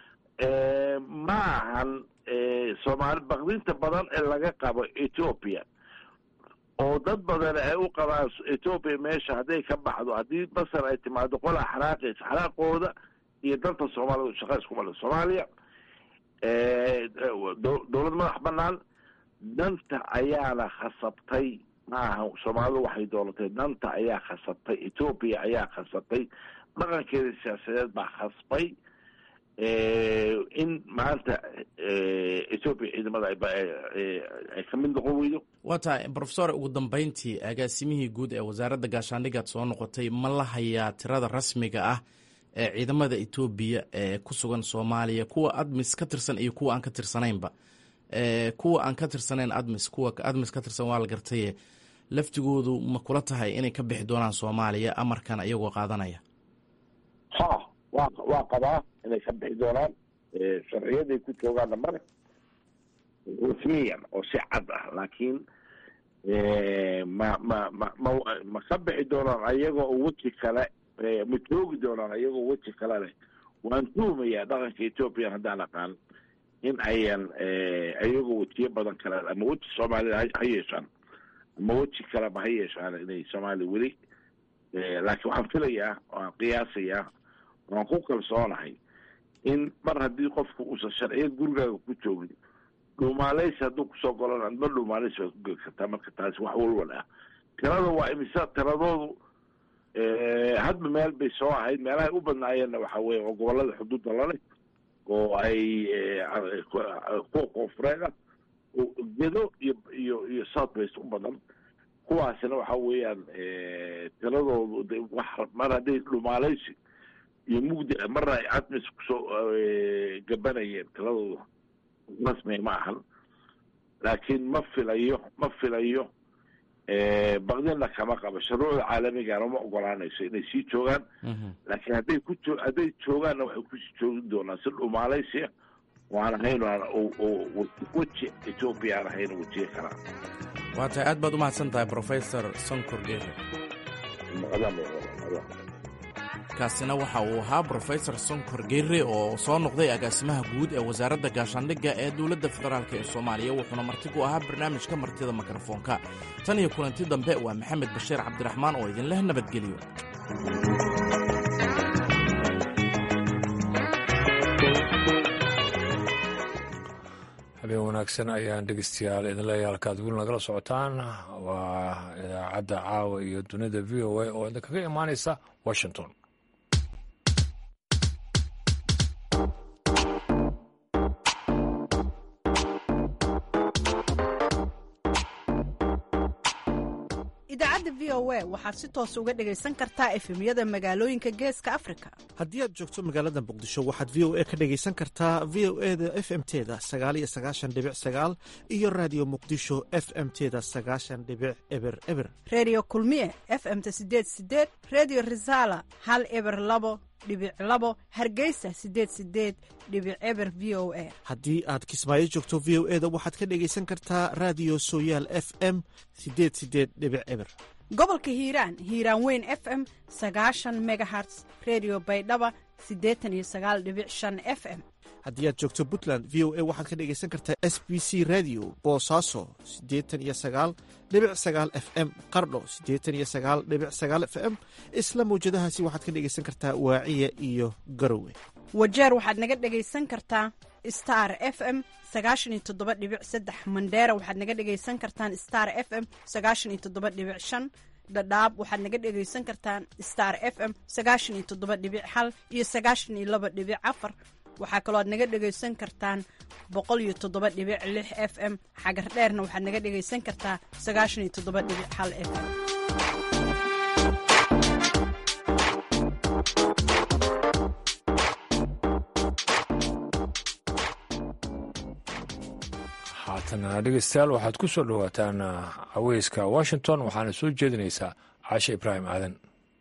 E: ma ahan soomaali baqdinta badan ee laga qabo ethoopia oo dad badan ay u qabaan ethoopia meesha hadday ka baxdo haddii masar ay timaado qola xanaaqaysa xanaaqooda iyo danta soomaalida shaqa iskuma le soomaaliya dowlad madax banaan danta ayaana khasabtay maaha soomaalidu waxay doolatay danta ayaa khasabtay ethoopia ayaa khasabtay dhaqankeeda siyaasadeed baa khasbay in maanta ethoopia ciidamada ay ka mid noqon weydo
D: waa tahay brofesor ugu dambeyntii agaasimihii guud ee wasaaradda gaashaandhigaad soo noqotay ma la hayaa tirada rasmiga ah ee ciidamada etoobiya ee ku sugan soomaaliya kuwa admis ka tirsan iyo kuwa aan ka tirsanaynba kuwa aan ka tirsanayn admis kuwa admis ka tirsan waa la gartaye laftigoodu ma kula tahay inay ka bixi doonaan soomaaliya amarkan iyagoo qaadanaya
E: ha wa waa qabaa inay ka bixi doonaan sharciyaday ku joogaanna male rasmiyan oo si cad ah laakiin ma ma ma ma ma ka bixi doonaan ayagoo weji kale ma joogi doonaan ayagoo weji kale leh waan tuumayaa dhaqanka ethoopiya haddaan aqaan in ayan ayagoo wejiyo badan kale ama weji soomaalida ha yeeshaan ama weji kaleba ha yeeshaan inay soomaaliya weli laakiin waxaan filayaa waan qiyaasayaa waan ku kalsoonahay in mar haddii qofku uusan sharciyad gurigaaga ku joogin dhuumaaleysi hadduu kusoo golana adma dhuumaaleysi baad ku geli kartaa marka taasi wax walwal ah tirada waa imisa tiradoodu hadba meel bay soo ahayd meelahay u badnaayeenna waxa weye oo gobolada xuduudda laleh oo ay kuwa koonfureed ah gedo iyo iyo iyo south west u badan kuwaasina waxa weeyaan tiradoodu wax mar hadday dhumaaleysi iyo mugdi marna ay admis kusoo gabanayeen tiradoodu rasmiga ma ahan laakiin ma filayo ma filayo baqdina kama qabo shuruucda caalamigana ma ogolaanayso inay sii joogaan laakiin hadday ku jo hadday joogaanna waxay kusii joogi doonaan si dhumaalaysia waan ahayn weji etoobiya aan ahayn wejiye karaa
D: waa tahay aad baad u mahadsan tahay brofesor sonkor geere kaasina waxa uu ahaa brofesor sonkor geere oo soo noqday agaasimaha guud ee wasaaradda gaashaandhigga ee dowladda federaalk ee soomaaliya wuxuuna marti ku ahaa barnaamijka martida mikrofoonka tan iyo kulanti dambe waa maxamed bashiir cabdiraxmaan oo idinleh nabadgeliyo
A: habeen wanaagsan ayaan dhegeystayaal idin leeyahay halkaad weli nagala socotaan waa idaacadda caawa iyo dunida v o a oo idinkaga imaanaysa washington
F: idaacadda v o a waxaad si toos uga dhegaysan kartaa efemyada magaalooyinka geeska afrika
B: haddii aad joogto magaalada muqdisho waxaad v o a ka dhegaysan kartaa v o e da f m teda sagaaliyo sagaashan dhibic sagaal iyo raadiyo muqdisho f m teda sagaashan dhibic eber eber
F: reediyo kulmiye f m ta sideed sideed reediyo risaala hal eber labo dhibic labo hargeysa sideed sideed dhibic eber v o a
B: haddii aad kismaayo joogto v o e da waxaad ka dhegaysan kartaa raadiyo sooyaal f m sideed sideed dhibic eber
F: gobolka hiiraan hiiraan weyn f m sagaashan megaherts redio baydhaba siddeetan iyo sagaal dhibic shan f m
B: haddii aad joogto puntland v o a waxaad ka dhegaysan kartaa s b c radio boosaaso siddeetan iyo sagaal dhibic sagaal f m qardho siddeetan iyo sagaal dhibic sagaal f m isla mawjadahaasi waxaad ka dhegaysan kartaa waaciya iyo garowe
F: wajeer waxaad naga dhegaysan kartaa star f m sagaashan iyo toddoba dhibic saddex mandheera waxaad naga dhegaysan kartaan star f m sagaashan iyo toddoba dhibic shan dhadhaab waxaad naga dhegaysan kartaan star f m sagaashan iyo toddoba dhibic hal iyo sagaashan iyo laba dhibic afar waxaa kaloo aad naga dhegaysan kartaan boqol iyo toddoba dhibic lix f m xagar dheerna waxaad naga dhegaysan kartaa sagaashan iyo toddoba dhibic hal f m
A: haatana dhegeystayaal waxaad ku soo dhowaataan caweyska washington waxaana soo jeedinaysaa caashe ibraahim aadan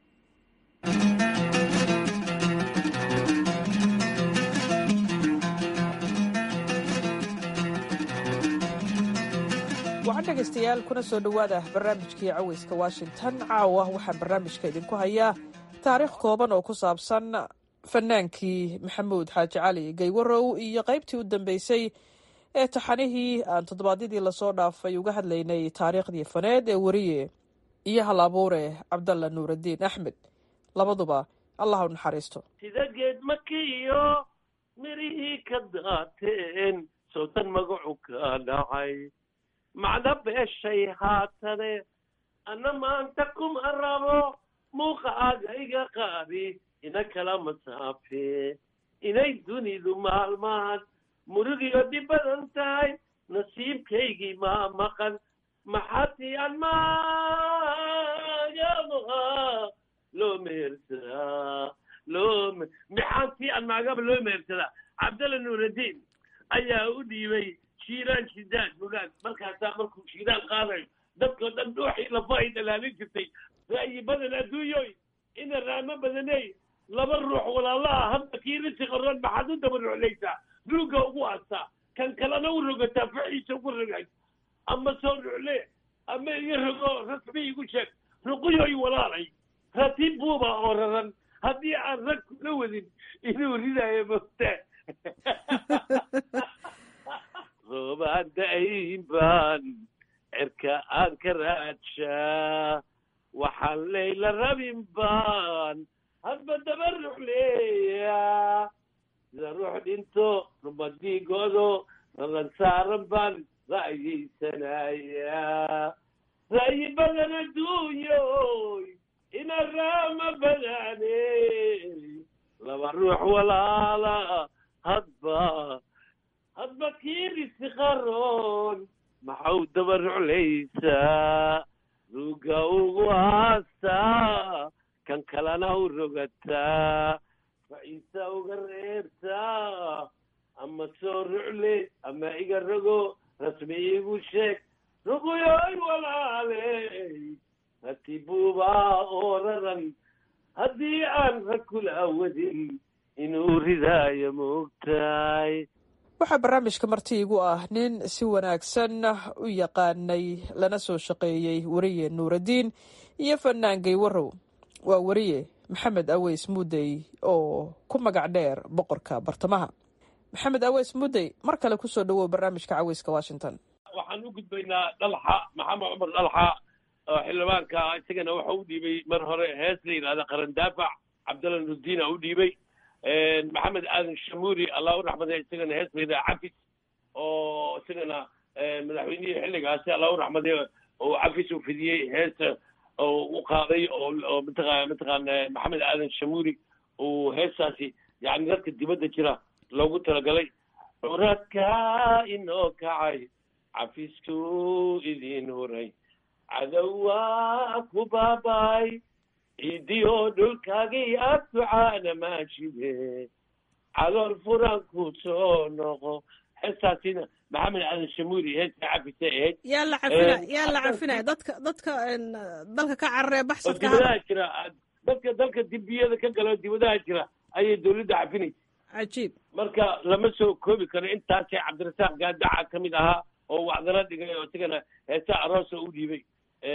G: wacan dhegaystayaal kuna soo dhowaada barnaamijkii caweyska washington caawa waxaan barnaamijka idinku hayaa taariikh kooban oo ku saabsan fanaankii maxamuud xaaji cali gaywarow iyo qaybtii u dambeysay ee taxanihii aan toddobaadyadii lasoo dhaafay uga hadlaynay taariikhdii faneed ee weriye iyo hal abuure cabdalla nuuraddiin axmed labaduba allah u naxariisto
H: sida geed makiyo mirihii ka daateen soodan magacu ka dhacay macda beeshay haatane anna maanta kuma rabo muuqa aaga iga qaadi ina kala masaafe inay dunidu maalmahan murigiyo dhib badan tahay nasiibkaygii maa maqan maxaati an maagamaha loo mehersadaa loo maxaantii an maagaba loo mehersadaa cabdalla nuuraddiin ayaa u dhiibay shiiraan shidaad mugaag markaasaa markuu shiiraan qaadayo dadkoo dhan dhuuxii lafa ay dhalaalin jirtay ra'yi badan adduunyoy ina raamo badaney laba ruux walaalaha hadda kii risi qoran maxaad u daba ruxlaysaa ruugga ugu aastaa kan kalena u rogataa faxiisa ugu rogay ama soo rucle ama iga rogo rasmi igu sheeg ruquyoy walaalay ratiib buuba oo raran haddii aan rag kula wadin inuu ridaayo moogta roobaan da'ayn baan cirka aan ka raadshaa waxaan leyla rabin baan hadba daba ruxleeya sida ruux dhinto rumadiigoodo raran saaran baan ra'yaysanaya ra'yi badan adduunyoy ina raama badane laba ruux walaala hadba hadba kiirisi qaroon maxau daba ruxlaysaa ruugga ugu haastaa kan kalena u rogataa faciisa uga reebtaa ama soo rucle ama iga rogo rasmi igu sheeg ruguyoy walaale sibuubaa oo raran haddii aan rag kula wadin inuu ridaayo moogtahay
G: waxaa barnaamijka marti igu ah nin si wanaagsan u yaqaanay lana soo shaqeeyey weriye nuuraddiin iyo fanaan gaywarow waa weriye maxamed aweys muudey oo ku magac dheer boqorka bartamaha maxamed aweys muudey mar kale kusoo dhawow barnaamijka caweyska washington
H: waxaan u gudbaynaa dhalxa maxamed cumar dhalxa oo xildhibaanka isagana waxa u dhiibay mar hore hees la yidhahda qaran daafac cabdalla nurdiina u dhiibay maxamed aadan shamuuri allah u raxmaday isagana hees la yidhahda cafis oo isagana madaxweynihii xilligaasi allah u raxmaday oo cafis uu fidiyey hees oo u qaaday oo mataqa mataqaana maxamed aadan shamuuri uu heestaasi yani dadka dibadda jira loogu talagalay curadkaa inoo kacay cafisku idin huray cadowaa ku baaba'ay ciidiyo dhulkaagii aad ducaana maashide calool furan ku soo noqo heestaasina maxamed aadan shamuuri heesta cafisa ahayd
F: yaa la cafina yaa la cafinaya dadka dadka dalka ka cararee
H: oo
F: baxsadka
H: dibadaha jira dadka dalka dibiyada ka gala dibadaha jira ayay dawladda cafinaysa
F: cajiib
H: marka lama soo koobi karo intaasee cabdirasaaq gaadaca ka mid ahaa oo wacdana dhigay oo isagana heesa aroosa u dhiibay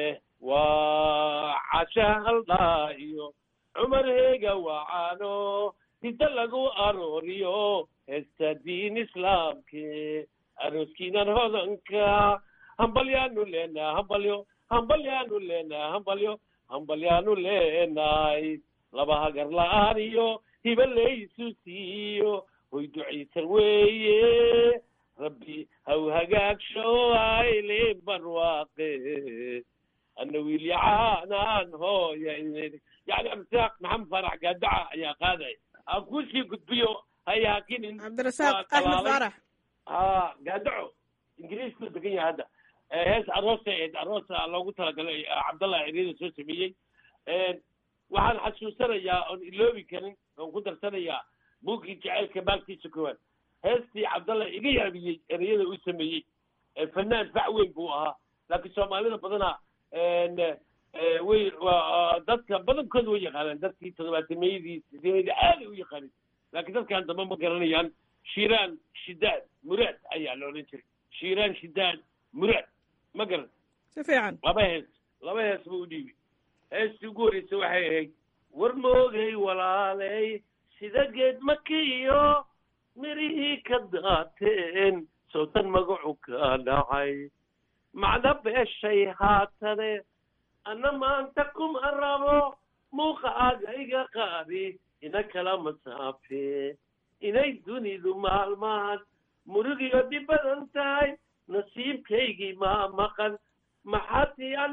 H: waa casha haldhaa iyo cumar heega wacaano hidda lagu arooriyo heesta diin islaamke arooskiinan hodanka hambalyaanu leenaha hambalyo hambalyaanu leenaha hambalyo hambalyaanu leenahay laba hagar la-aan iyo hiba laysu siiyo hoy ducaysan weeye rabbi haw hagaagsho ayle barwaaqe ana wiilyacaanaan hooya yani cabdirasaaq maxamed faarax gaadaca ayaa qaaday aan kusii gudbiyo haya hakinin
F: cabdirasaaq
H: waa
F: axmed
H: talaalay.
F: faarax
H: ha gaadaco ingiriisku degan yahay hadda Eh, hees aroosa ahayd aroosa loogu talagalay eh, cabdallah eriyada soo sameeyey waxaan xasuusanayaa oon iloobi karin oon ku darsanayaa buuggii jaceylka maalkiisa koowaad heestii cabdallah iga yaabiyey ereyada uu sameeyey Eh, fanaan fac weyn buu ahaa laakiin soomaalida badanaa en, eh, way waa dadka badankooda way yaqaanaan dadkii toddobaatameeyadii sideedii aaday u yaqaanin laakiin dadkan dambe ma garanayaan shiiraan shidaad muraad ayaa la odhan jiray shiiraan shidaad muraad ma garan
F: si fiican
H: laba hees laba hees buu u dhiibay heestii ugu horreysay waxay ahayd war moogay walaaley sida geed makiyo mirihii ka daateen sowtan magacu ka dhacay macda beeshay haatane anna maanta kuma rabo muuqaaga iga qaadi ina kala masaafe inay dunidu maalmahan murigiyo dhib badan tahay nasiibkaygii maa maqan maxaati aan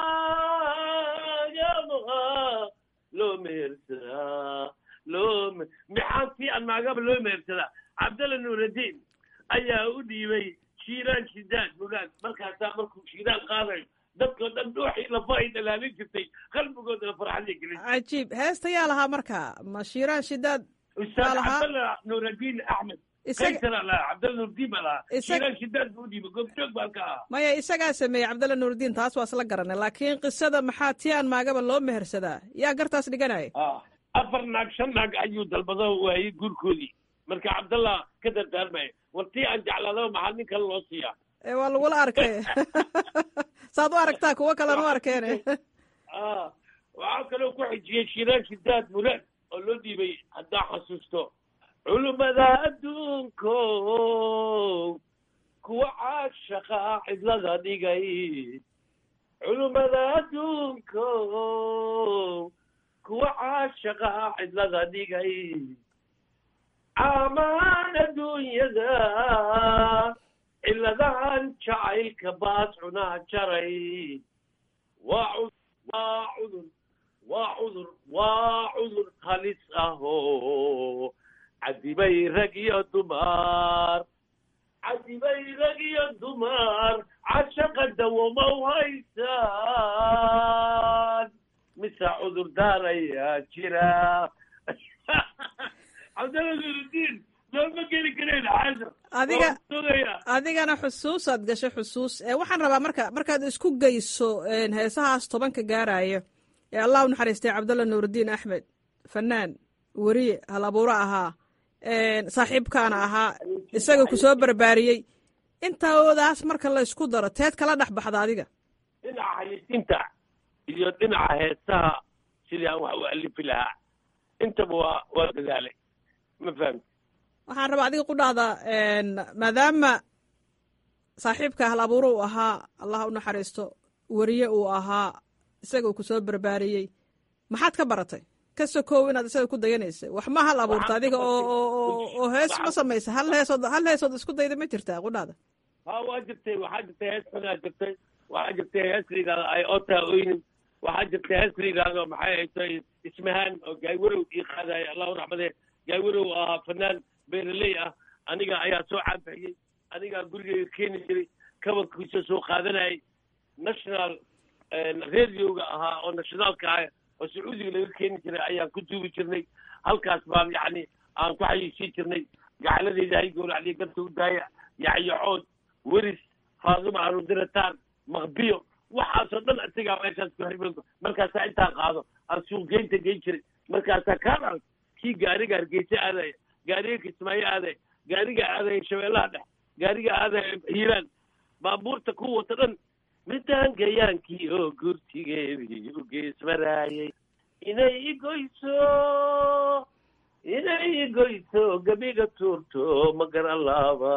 H: maagaba loo mehersadaa loo me- maxaantii aan maagaba loo mehersadaa cabdalla nuuraddiin ayaa u dhiibay shiiraan shidaad mugaad markaasaa markuu shiiraan qaadayo dadkoo dhan dhuuxii lafa ay dhalaalin jirtay qalbigoodana farxaday gelin
F: cajiib heesta yaa lahaa marka ma shiiraan shidaad
H: ustaad
F: lahaa?
H: cabdalla nuuraddiin axmed
F: isaga
H: kaysara lahaa cabdalla nuuraddiin baa lahaa
F: Isaga-
H: shiiraan shidaad buu u dhiibay goobjoog baa ka ahaa
F: maya isagaa sameeyey cabdalla nuurdiin taas waa isla garanay laakiin qisada maxaa tii aan maagaba loo mehersadaa yaa gartaas dhiganaya
H: Ah, afar naag shan naag ayuu dalbado waayey guurkoodii marka cabdallah ka dardaarmaya war tii aan jeclaadaba maxaa nin kale loo siiyaa
F: ee waa lagula arkay saad u aragtaa kuwo kalena u arkeene
H: Ah, waxaa kaloo ku xijiyey shiraan shidaad muraad oo loo dhiibay haddaa xasuusto culummada adduunko kuwa caashaqa cidlada dhigay culummada adduunko kuwa caashaqa cidlada dhigay caamaan adduunyada ciladahan jacaylka baas cunaha jaray waa cud waa cudur waa cudur waa cudur halis ahoo cadibay rag iyo dumar cadibay rag iyo dumar cashaqa dawoma u haysaan mise cudur daarayaa jira cabdalla nurudiin soo ma geli kareen xaasho
G: Adiga-
H: Waan sugayaa
G: adigana xusuusaad gashay xusuus ee waxaan rabaa marka markaad isku geyso een, heesahaas tobanka gaaraya ee allah u naxariistay cabdalla nuurudiin axmed fanaan weriye hal abuuro ahaa een, saaxiibkaana ahaa isaga ku soo barbaariyey intoodaas marka la isku daro teed kala dhex baxda adiga
H: dhinaca hayaysiinta iyo dhinaca heesaha sidii aan wax u alifi lahaa intaba waa waa dadaalay ma fahamti
G: waxaan rabaa adiga ku dhahdaa een, maadaama saaxiibka hal abuuro uu ahaa allah u naxariisto weriye uu ahaa isaga uu ku soo barbaariyey maxaad ka baratay ka sokow inaad isaga ku dayanaysay wax ma hal abuurta adiga oo oo oo- oo hees ma samaysa hal heesood hal heesood isku dayda ma jirtaa qudhaada
H: ha waa jirtay waxaa jirtay hees xunaa jirtay waxaa jirtay hees ligaada ay otaa oynin waxaa jirtay hees ligaado maxay haytay ismahaan oo gaaywarow ii qaadaya allahu raxmadee gaaywarow ahaa fanaan beeraley ah aniga ayaa soo caabixiyey anigaa gurigeyga keeni jiray kabankiisa soo qaadanayay national radioga ahaa oo nationaalka ah oo sacuudiga laga keeni jiray ayaan ku duubi jirnay halkaas baan yacni aan ku xayeysiin jirnay gacaladeyda hay gowracdiya garta u daaya yacyacood weris faaduma arudirataan maqbiyo waxaasoo dhan isagaa meeshaas ku xirmay markaasaa intaa qaado aan suuqgeynta geyn jiray markaasaa kaan arag kii gaariga hargeysa aadaya gaariga kismaayo aadaya gaariga aadaya shabeellaha dhex gaariga aadaya hiiraan baabuurta ku wata dhan midaan gayaankii oo gurtigeedii u geesmaraayay inay igoyso inay igoyso gabiga tuurto ma garan laaba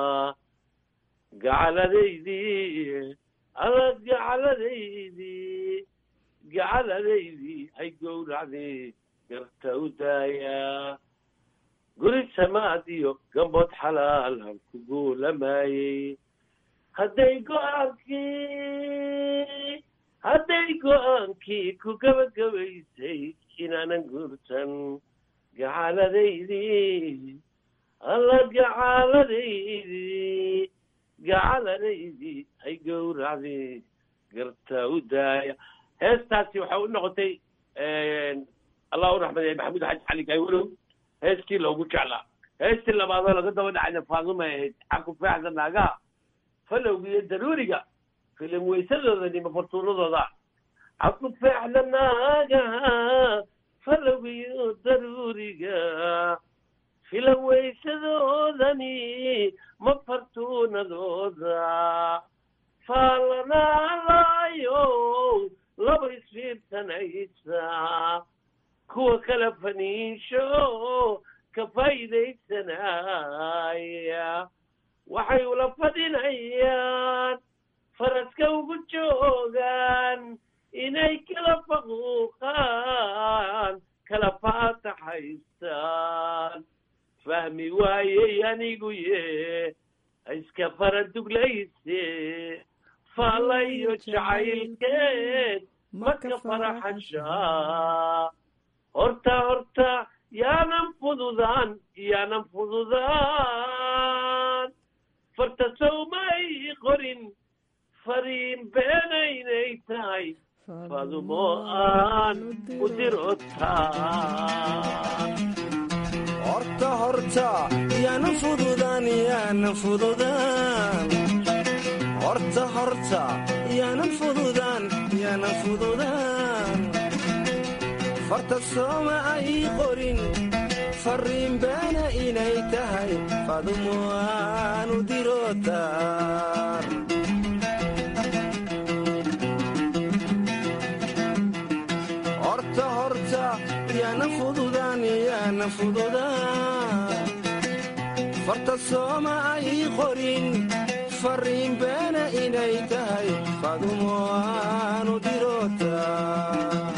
H: gacaladaydii adag gacaladaydii gacaladaydii hay gowracdii garta u daaya guri samaad iyo gambood xalaalan ku guulamayey hadday go-aankii hadday go-aankii ku gabagabaysay inaanan guurtan gacaladaydii alla gacaladaydii gacaladaydii ay gowracdii garta u daaya heestaasi waxay u noqotay allah u raxmadeeye maxamuud xaji cali gaywalow heestii loogu jeclaa heestii labaadoo laga daba dhacayna faaduma ahayd xaku feexda naagaha falowga iyo daruuriga filim weysadooda nima fartuunadooda xaku feexda naagaha falowga iyo daruuriga filan weysadoodani ma fartuunadooda faalanaalaayo laba isfiirsanaysa kuwa kala faniisho ka faa'iidaysanaya waxay ula fadhinayaan faraska ugu joogaan inay kala faquuqaan kala faataxaystaan fahmi waayey anigu ye iska fara duglayse faalayo jacaylkeed maka faraxashaa horta horta yaanan fududaan yaanan fududaan farta sowmay qorin fariin beenaynay tahay fadumo aan u dirotaan
I: horta horta yaanan fududaan yaanan fududaan horta horta yaanan fududaan yaanan fududaan farta sooma ay qorin farriin beena inay tahay fadumo aanu dirotaan horta horta yaanan fududaan yaanan fududaan farta sooma ay qorin farriin beena inay tahay fadumo aanu dirotaan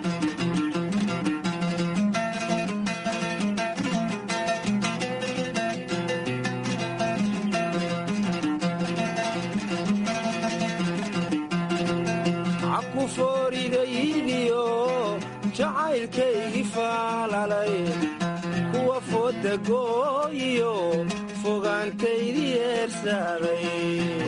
I: caku foorigaygiyo jacaylkaygii faalalay kuwa fooda gooyiyo fogaantaydii eersaaday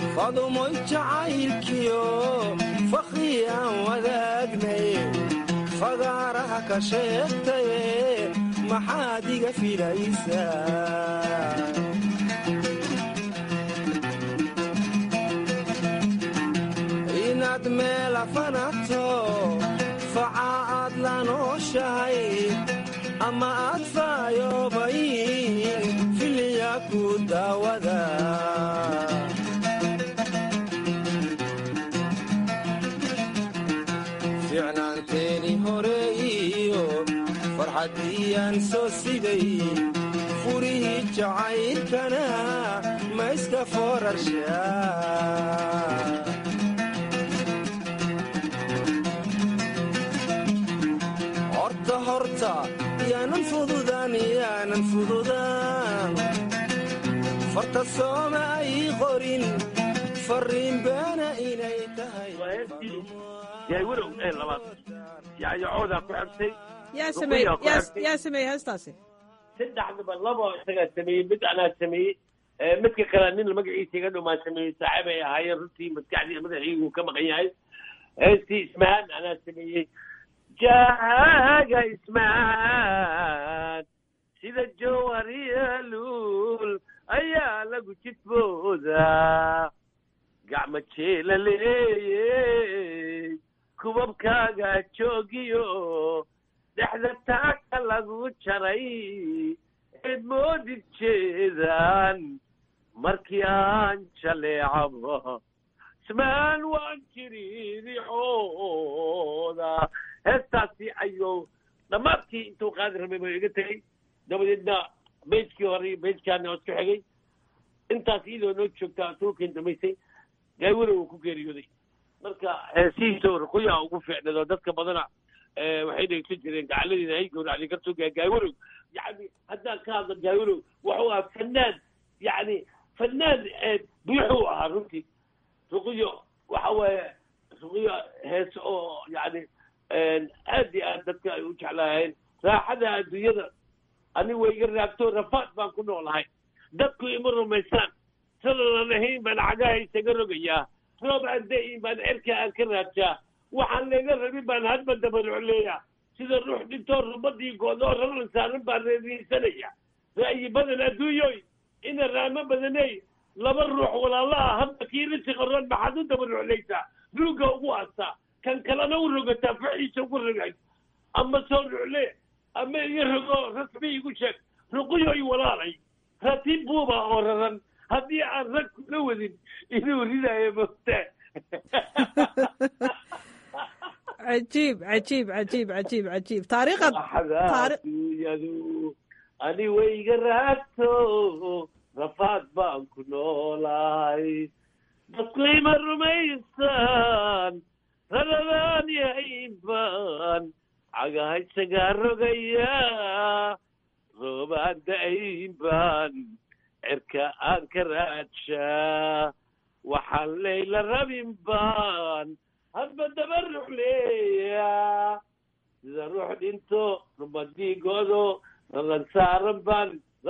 I: fadumoy jacaylkiyo fakhri aan wadaagnay fagaaraha ka sheegtaye maxaad iga filaysaa inaad meel afanato faca aad la nooshahay ama aad faayobayn filiya ku daawada ficnaanteeni hore iyo farxaddiyaan soo siday furihii jacaylkana ma iska foorarshaa horta horta yaanan fududaan yaanan fududaan farta sooma ay qorin farriin beena inay tahay
H: yaawarow ee labaad yaayacoodaa ku xigtay
G: yaa sameey yaa sameeyey heestaasi
H: saddexdaba laba isagaa sameeyey mid anaa sameeyey midka kale nin magaciisa iga dhumaa sameeyey saaxiib ay ahaayeen runtii maskaxdii madaxiigu ka maqan yahay heestii ismahaan anaa sameeyey jaaga ismaan sida jawariyaluul ayaa lagu jidboodaa gacmo jeela leeyey kubabkaaga joogiyo dhexda taaka lagu jaray eed moodid jeedaan markii aan jaleecaba ismaan waan jiriiricooda heestaasi ayuu dhammaadkii intuu qaadi rabay buu iga tegey dabadeedna beyjkii hore iyo beyjkaana isku xigay intaas iyadoo noo joogtaa tuulkan damaysay gaawada uu ku geeriyooday marka heesihiisa ruquyaa ugu fiicnado dadka badana waxay dhegeysan jireen gacaladeeda hay gowracday kartoo gaawalow yani haddaan ka hadlo gaawalow wuxuu ahaa fanaan yani fanaan buuxuu ahaa runtii ruqiyo waxa weeye ruqiyo heese oo yani aad iyo aad dadka ay u jeclaayeen raaxada adduunyada ani way iga raagto rafaad baan ku noolahay dadku ima rumaysaan sananan ahayn baan cagaha isaga rogayaa roob aan da-in baan cerka aan ka raajaa waxaan layga rabin baan hadba dabarucleeya sida ruux dhintoo rumadii goodoo raran saaran baan reeriisanaya ra'yi badan adduunyoy ina raamo badaney laba ruux walaala ah hadba kii risi qaroon maxaad u dabaruclaysaa ruugga ugu aastaa kan kalena u rogataa faxiisa ugu rogay ama soo rucle ama iga rogo rasmi igu sheeg ruqiyoy walaalay ratiib buuba oo raran haddii aan rag la wadin inuu ridaayo mogtaa
G: cajiib cajiib cajiib cajiib cajiib taariikhad
H: adduunyadu ani wayga raagto rafaad baan ku noolahay dadku ima rumaysaan raradaan yahayn baan cagaha isagaa rogaya roobaan da-ayn baan cerka aan ka raadshaa waxaan layla rabin baan hadba dabaruc leeya sida ruux dhinto rumadiigoodo ralan saaran baan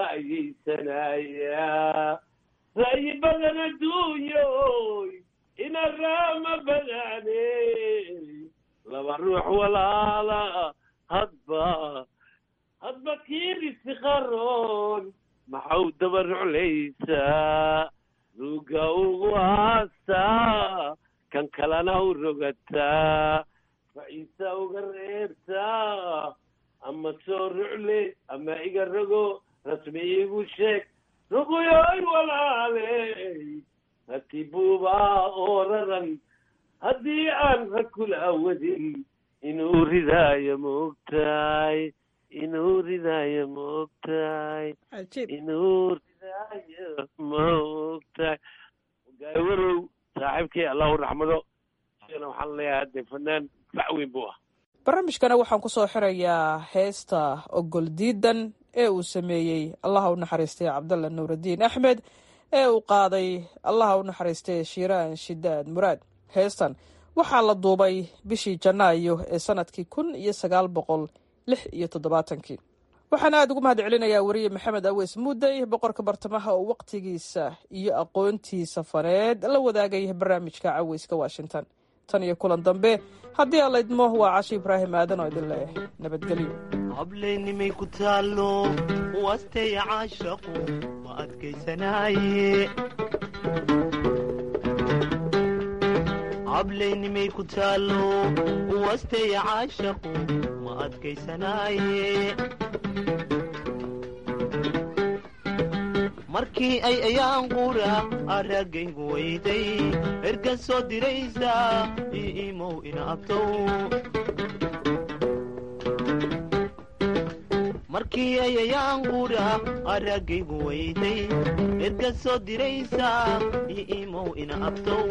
H: ra'yiysanayaa ra'yi badan adduunyoy ina raama badane laba ruux walaala hadba hadba kiirisi qaroon maxau dabaruclaysaa ruugga ugu haastaa kan kalena u rogataa faciisa uga reebtaa ama soo rucle ama iga rogo rasmi igu sheeg ruguyoy walaaley ratibuubaa oo raran haddii aan rag kula wadin inuu ridaayo maogtahay inuu ridaayo maogtahay inuu ridaayo maogtahay gaawarow saaxiibkii allah u raxmado isagana waxaan leeyahay hadde fanaan fac weyn buu ah
G: barnaamijkana waxaan ku soo xirayaa heesta ogol diidan ee uu sameeyey allaha u naxariistay cabdalla nuuraddiin axmed ee uu qaaday allaha u naxariistay shiiraan shidaad muraad heestan waxaa la duubay bishii janaayo ee sanadkii kun iyo sagaal boqol lix iyo toddobaatankii waxaan aada ugu mahad celinayaa weriye maxamed aweys muudey boqorka bartamaha oo waqtigiisa iyo aqoontiisa faneed la wadaagay barnaamijka caweyska washington tan iyo kulan dambe haddii alla idmo waa casho ibraahim aadan oo idin leh nabadgelyo
J: hableennimay ku taallo wastay caashaqu ma adkaysanaaye hableennimay ku taallo wastay caashaqu ma adkaysanaaye markii ay ayaan qura araggaygu weyday ergan soo diraysa io imow ina abtow markii ay ayaan qura araggaygu weyday ergan soo diraysa io imow ina abtow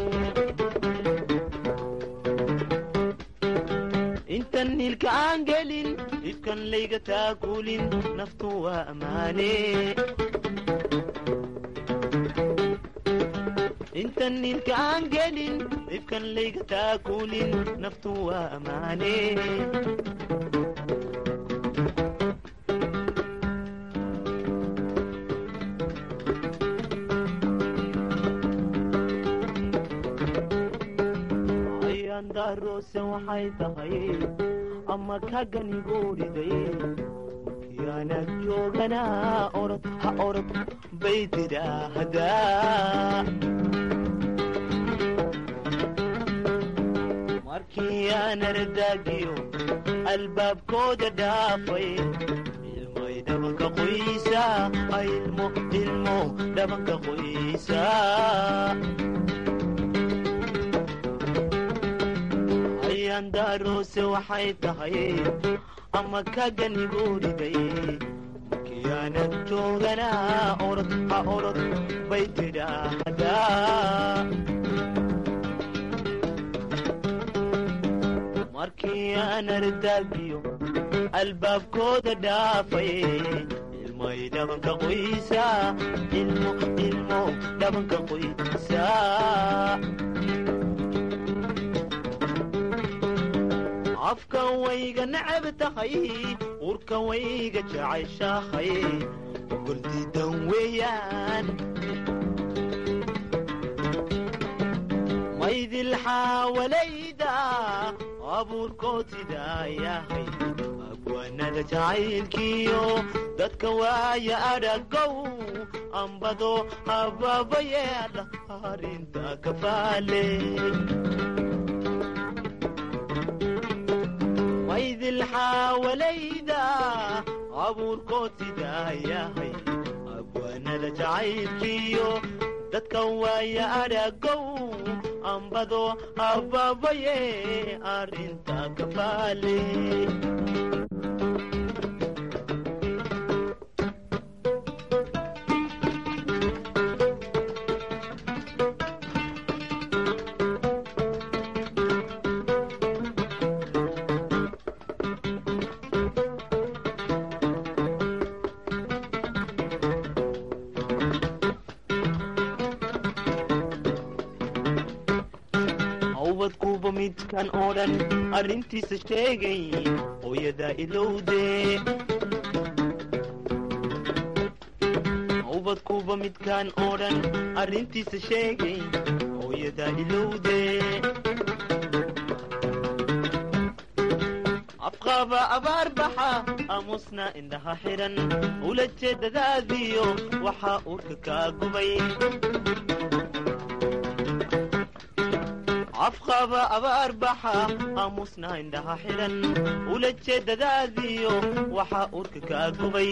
J: intan hilka aan gelin ifkan layga taakuulin naftu waa ammaane intan nilka aan gelin ifkan layga taakuulin naftu waa ammaane ayaandaroose waxay tahay ama kaganigooriday yaanad jooganaa orod ha orod bay tidhaahdaa markii aan ardaagiyo albaabkooda dhaafay ilmay dhabanka qoysa ilmo ilmo dhabanka qoysa ayaandaroose waxay tahay ama kaganigooriday markiyaanad jooganaa orod ha orod bay tidhaahdaa markii aan ardaagiyo albaabkooda dhaafay ilmay dhabanka qoysa ilmo ilmo dhabanka qoysa afka wayga necab tahay urka wayga jeceshahay goldiidan weeyaan maydil xaawalayda abuurkood sidaa yahay abwaanada jacaylkiyo dadka waaya adhagow ambado hababayeedha arrinta kafaale maydil xaawalayda abuurkood sidaa yahay abwaanada jacaylkiyo dadka waaya adhagow ambado hababaye arrinta kafaale hawbadkuuba midkan oo dhan arrintiisa sheegay hooyadaa ilowde hawbadkuuba midkan oo dhan arrintiisa sheegay hooyadaa ilowde afqaaba abaar baxa aamusna indhaha xidhan ula jeedadaadiyo waxaa uurka kaa gubay afqaba abaar baxa aamusna indhaha xidhan ula jeedadaadiyo waxaa urka kaa gubay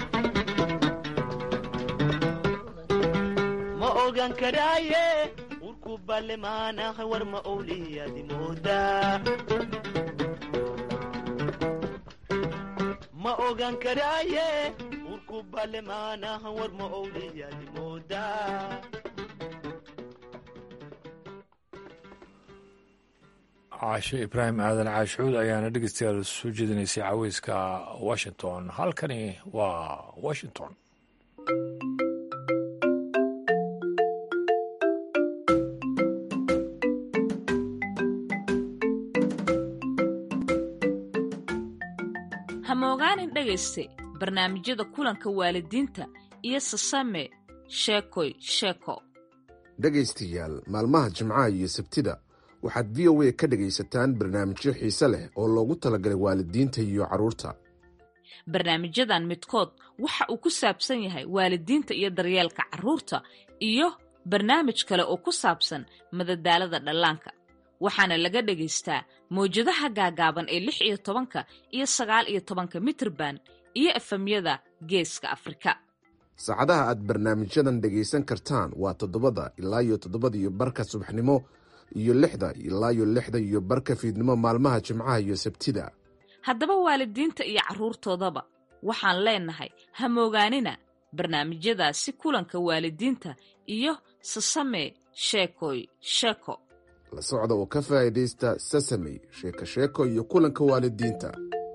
J: ma ogaan karaaye urku baallemaanaha war ma owliyaadi moodaa ma ogaan karaaye urku baallemaanaha war ma owliyaadi moodaa
A: caashe ibraahim aadan caashuud ayaana dhegeystayaal soo jeedinaysay caweyska washington halkani waa washington
K: hamogaanin dhegayste barnaamijyada kulanka waalidiinta iyo sasame sheekoy sheeko
L: dhegaystayaal maalmaha jimcaha iyo sabtida waxaad v o a ka dhegaysataan barnaamijyo xiise leh oo loogu talagalay waalidiinta iyo carruurta
K: barnaamijyadan midkood waxa uu ku saabsan yahay waalidiinta iyo daryeelka carruurta iyo barnaamij kale oo ku saabsan madadaalada dhallaanka waxaana laga dhagaystaa mawjadaha gaagaaban ee lix iyo tobanka iyo sagaal iyo tobanka mitrban iyo efemyada geeska afrika
L: saacadaha aad barnaamijyadan dhegaysan kartaan waa toddobada ilaa iyo toddobada iyo barka subaxnimo iyo lixda ilaa iyo lixda iyo barka fiidnimo maalmaha jimcaha iyo sabtida
K: haddaba waalidiinta iyo carruurtoodaba waxaan leenahay ha moogaanina barnaamijyadaasi kulanka waalidiinta iyo sasamee sheekoy sheeko
L: la socda oo ka faa'iidaysta sasamey sheeko sheeko iyo kulanka waalidiinta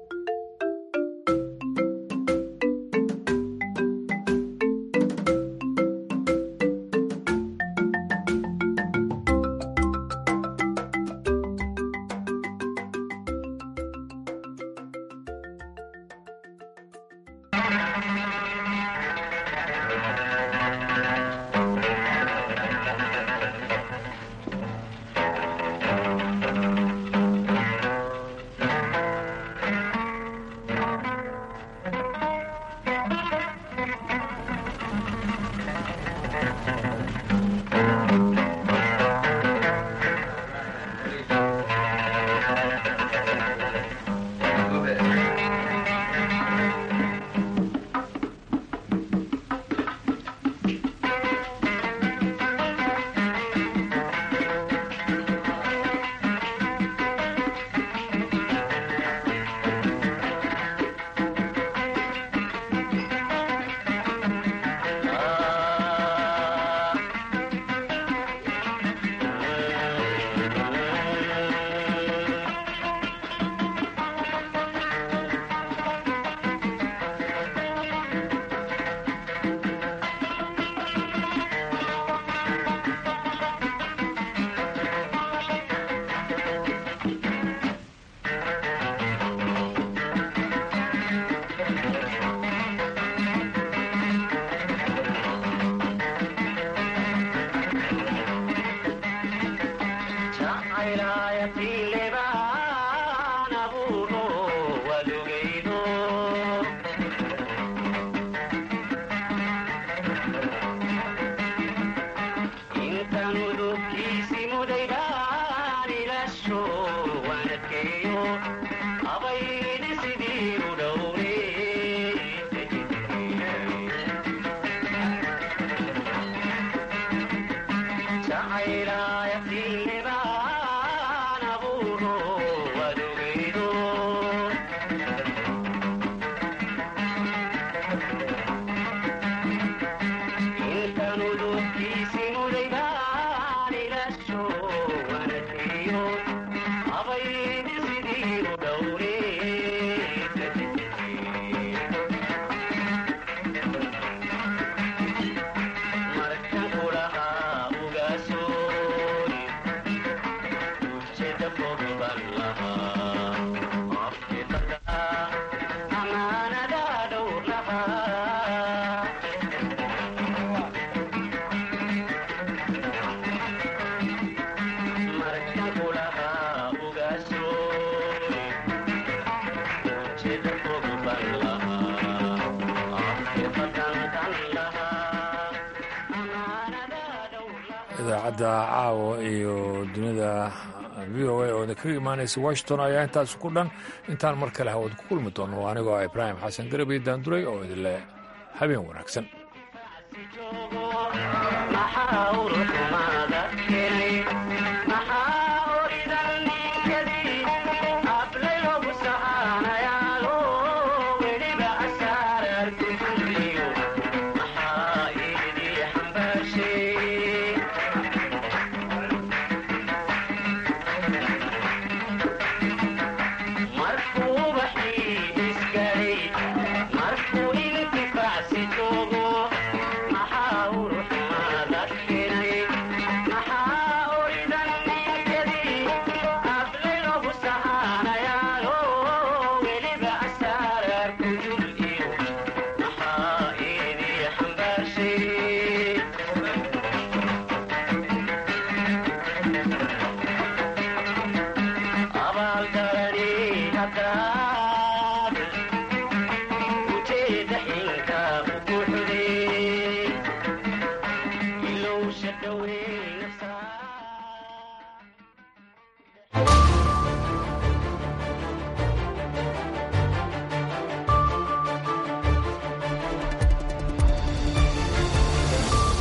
A: idaacadda caawa iyo dunida v o a oo kaga imaanaysa washington ayaa intaas ku dhan intaan mar kale hawad ku kulmi doono anigoo ibraahim xasan garabay daanduray oo idinle habeen wanaagsan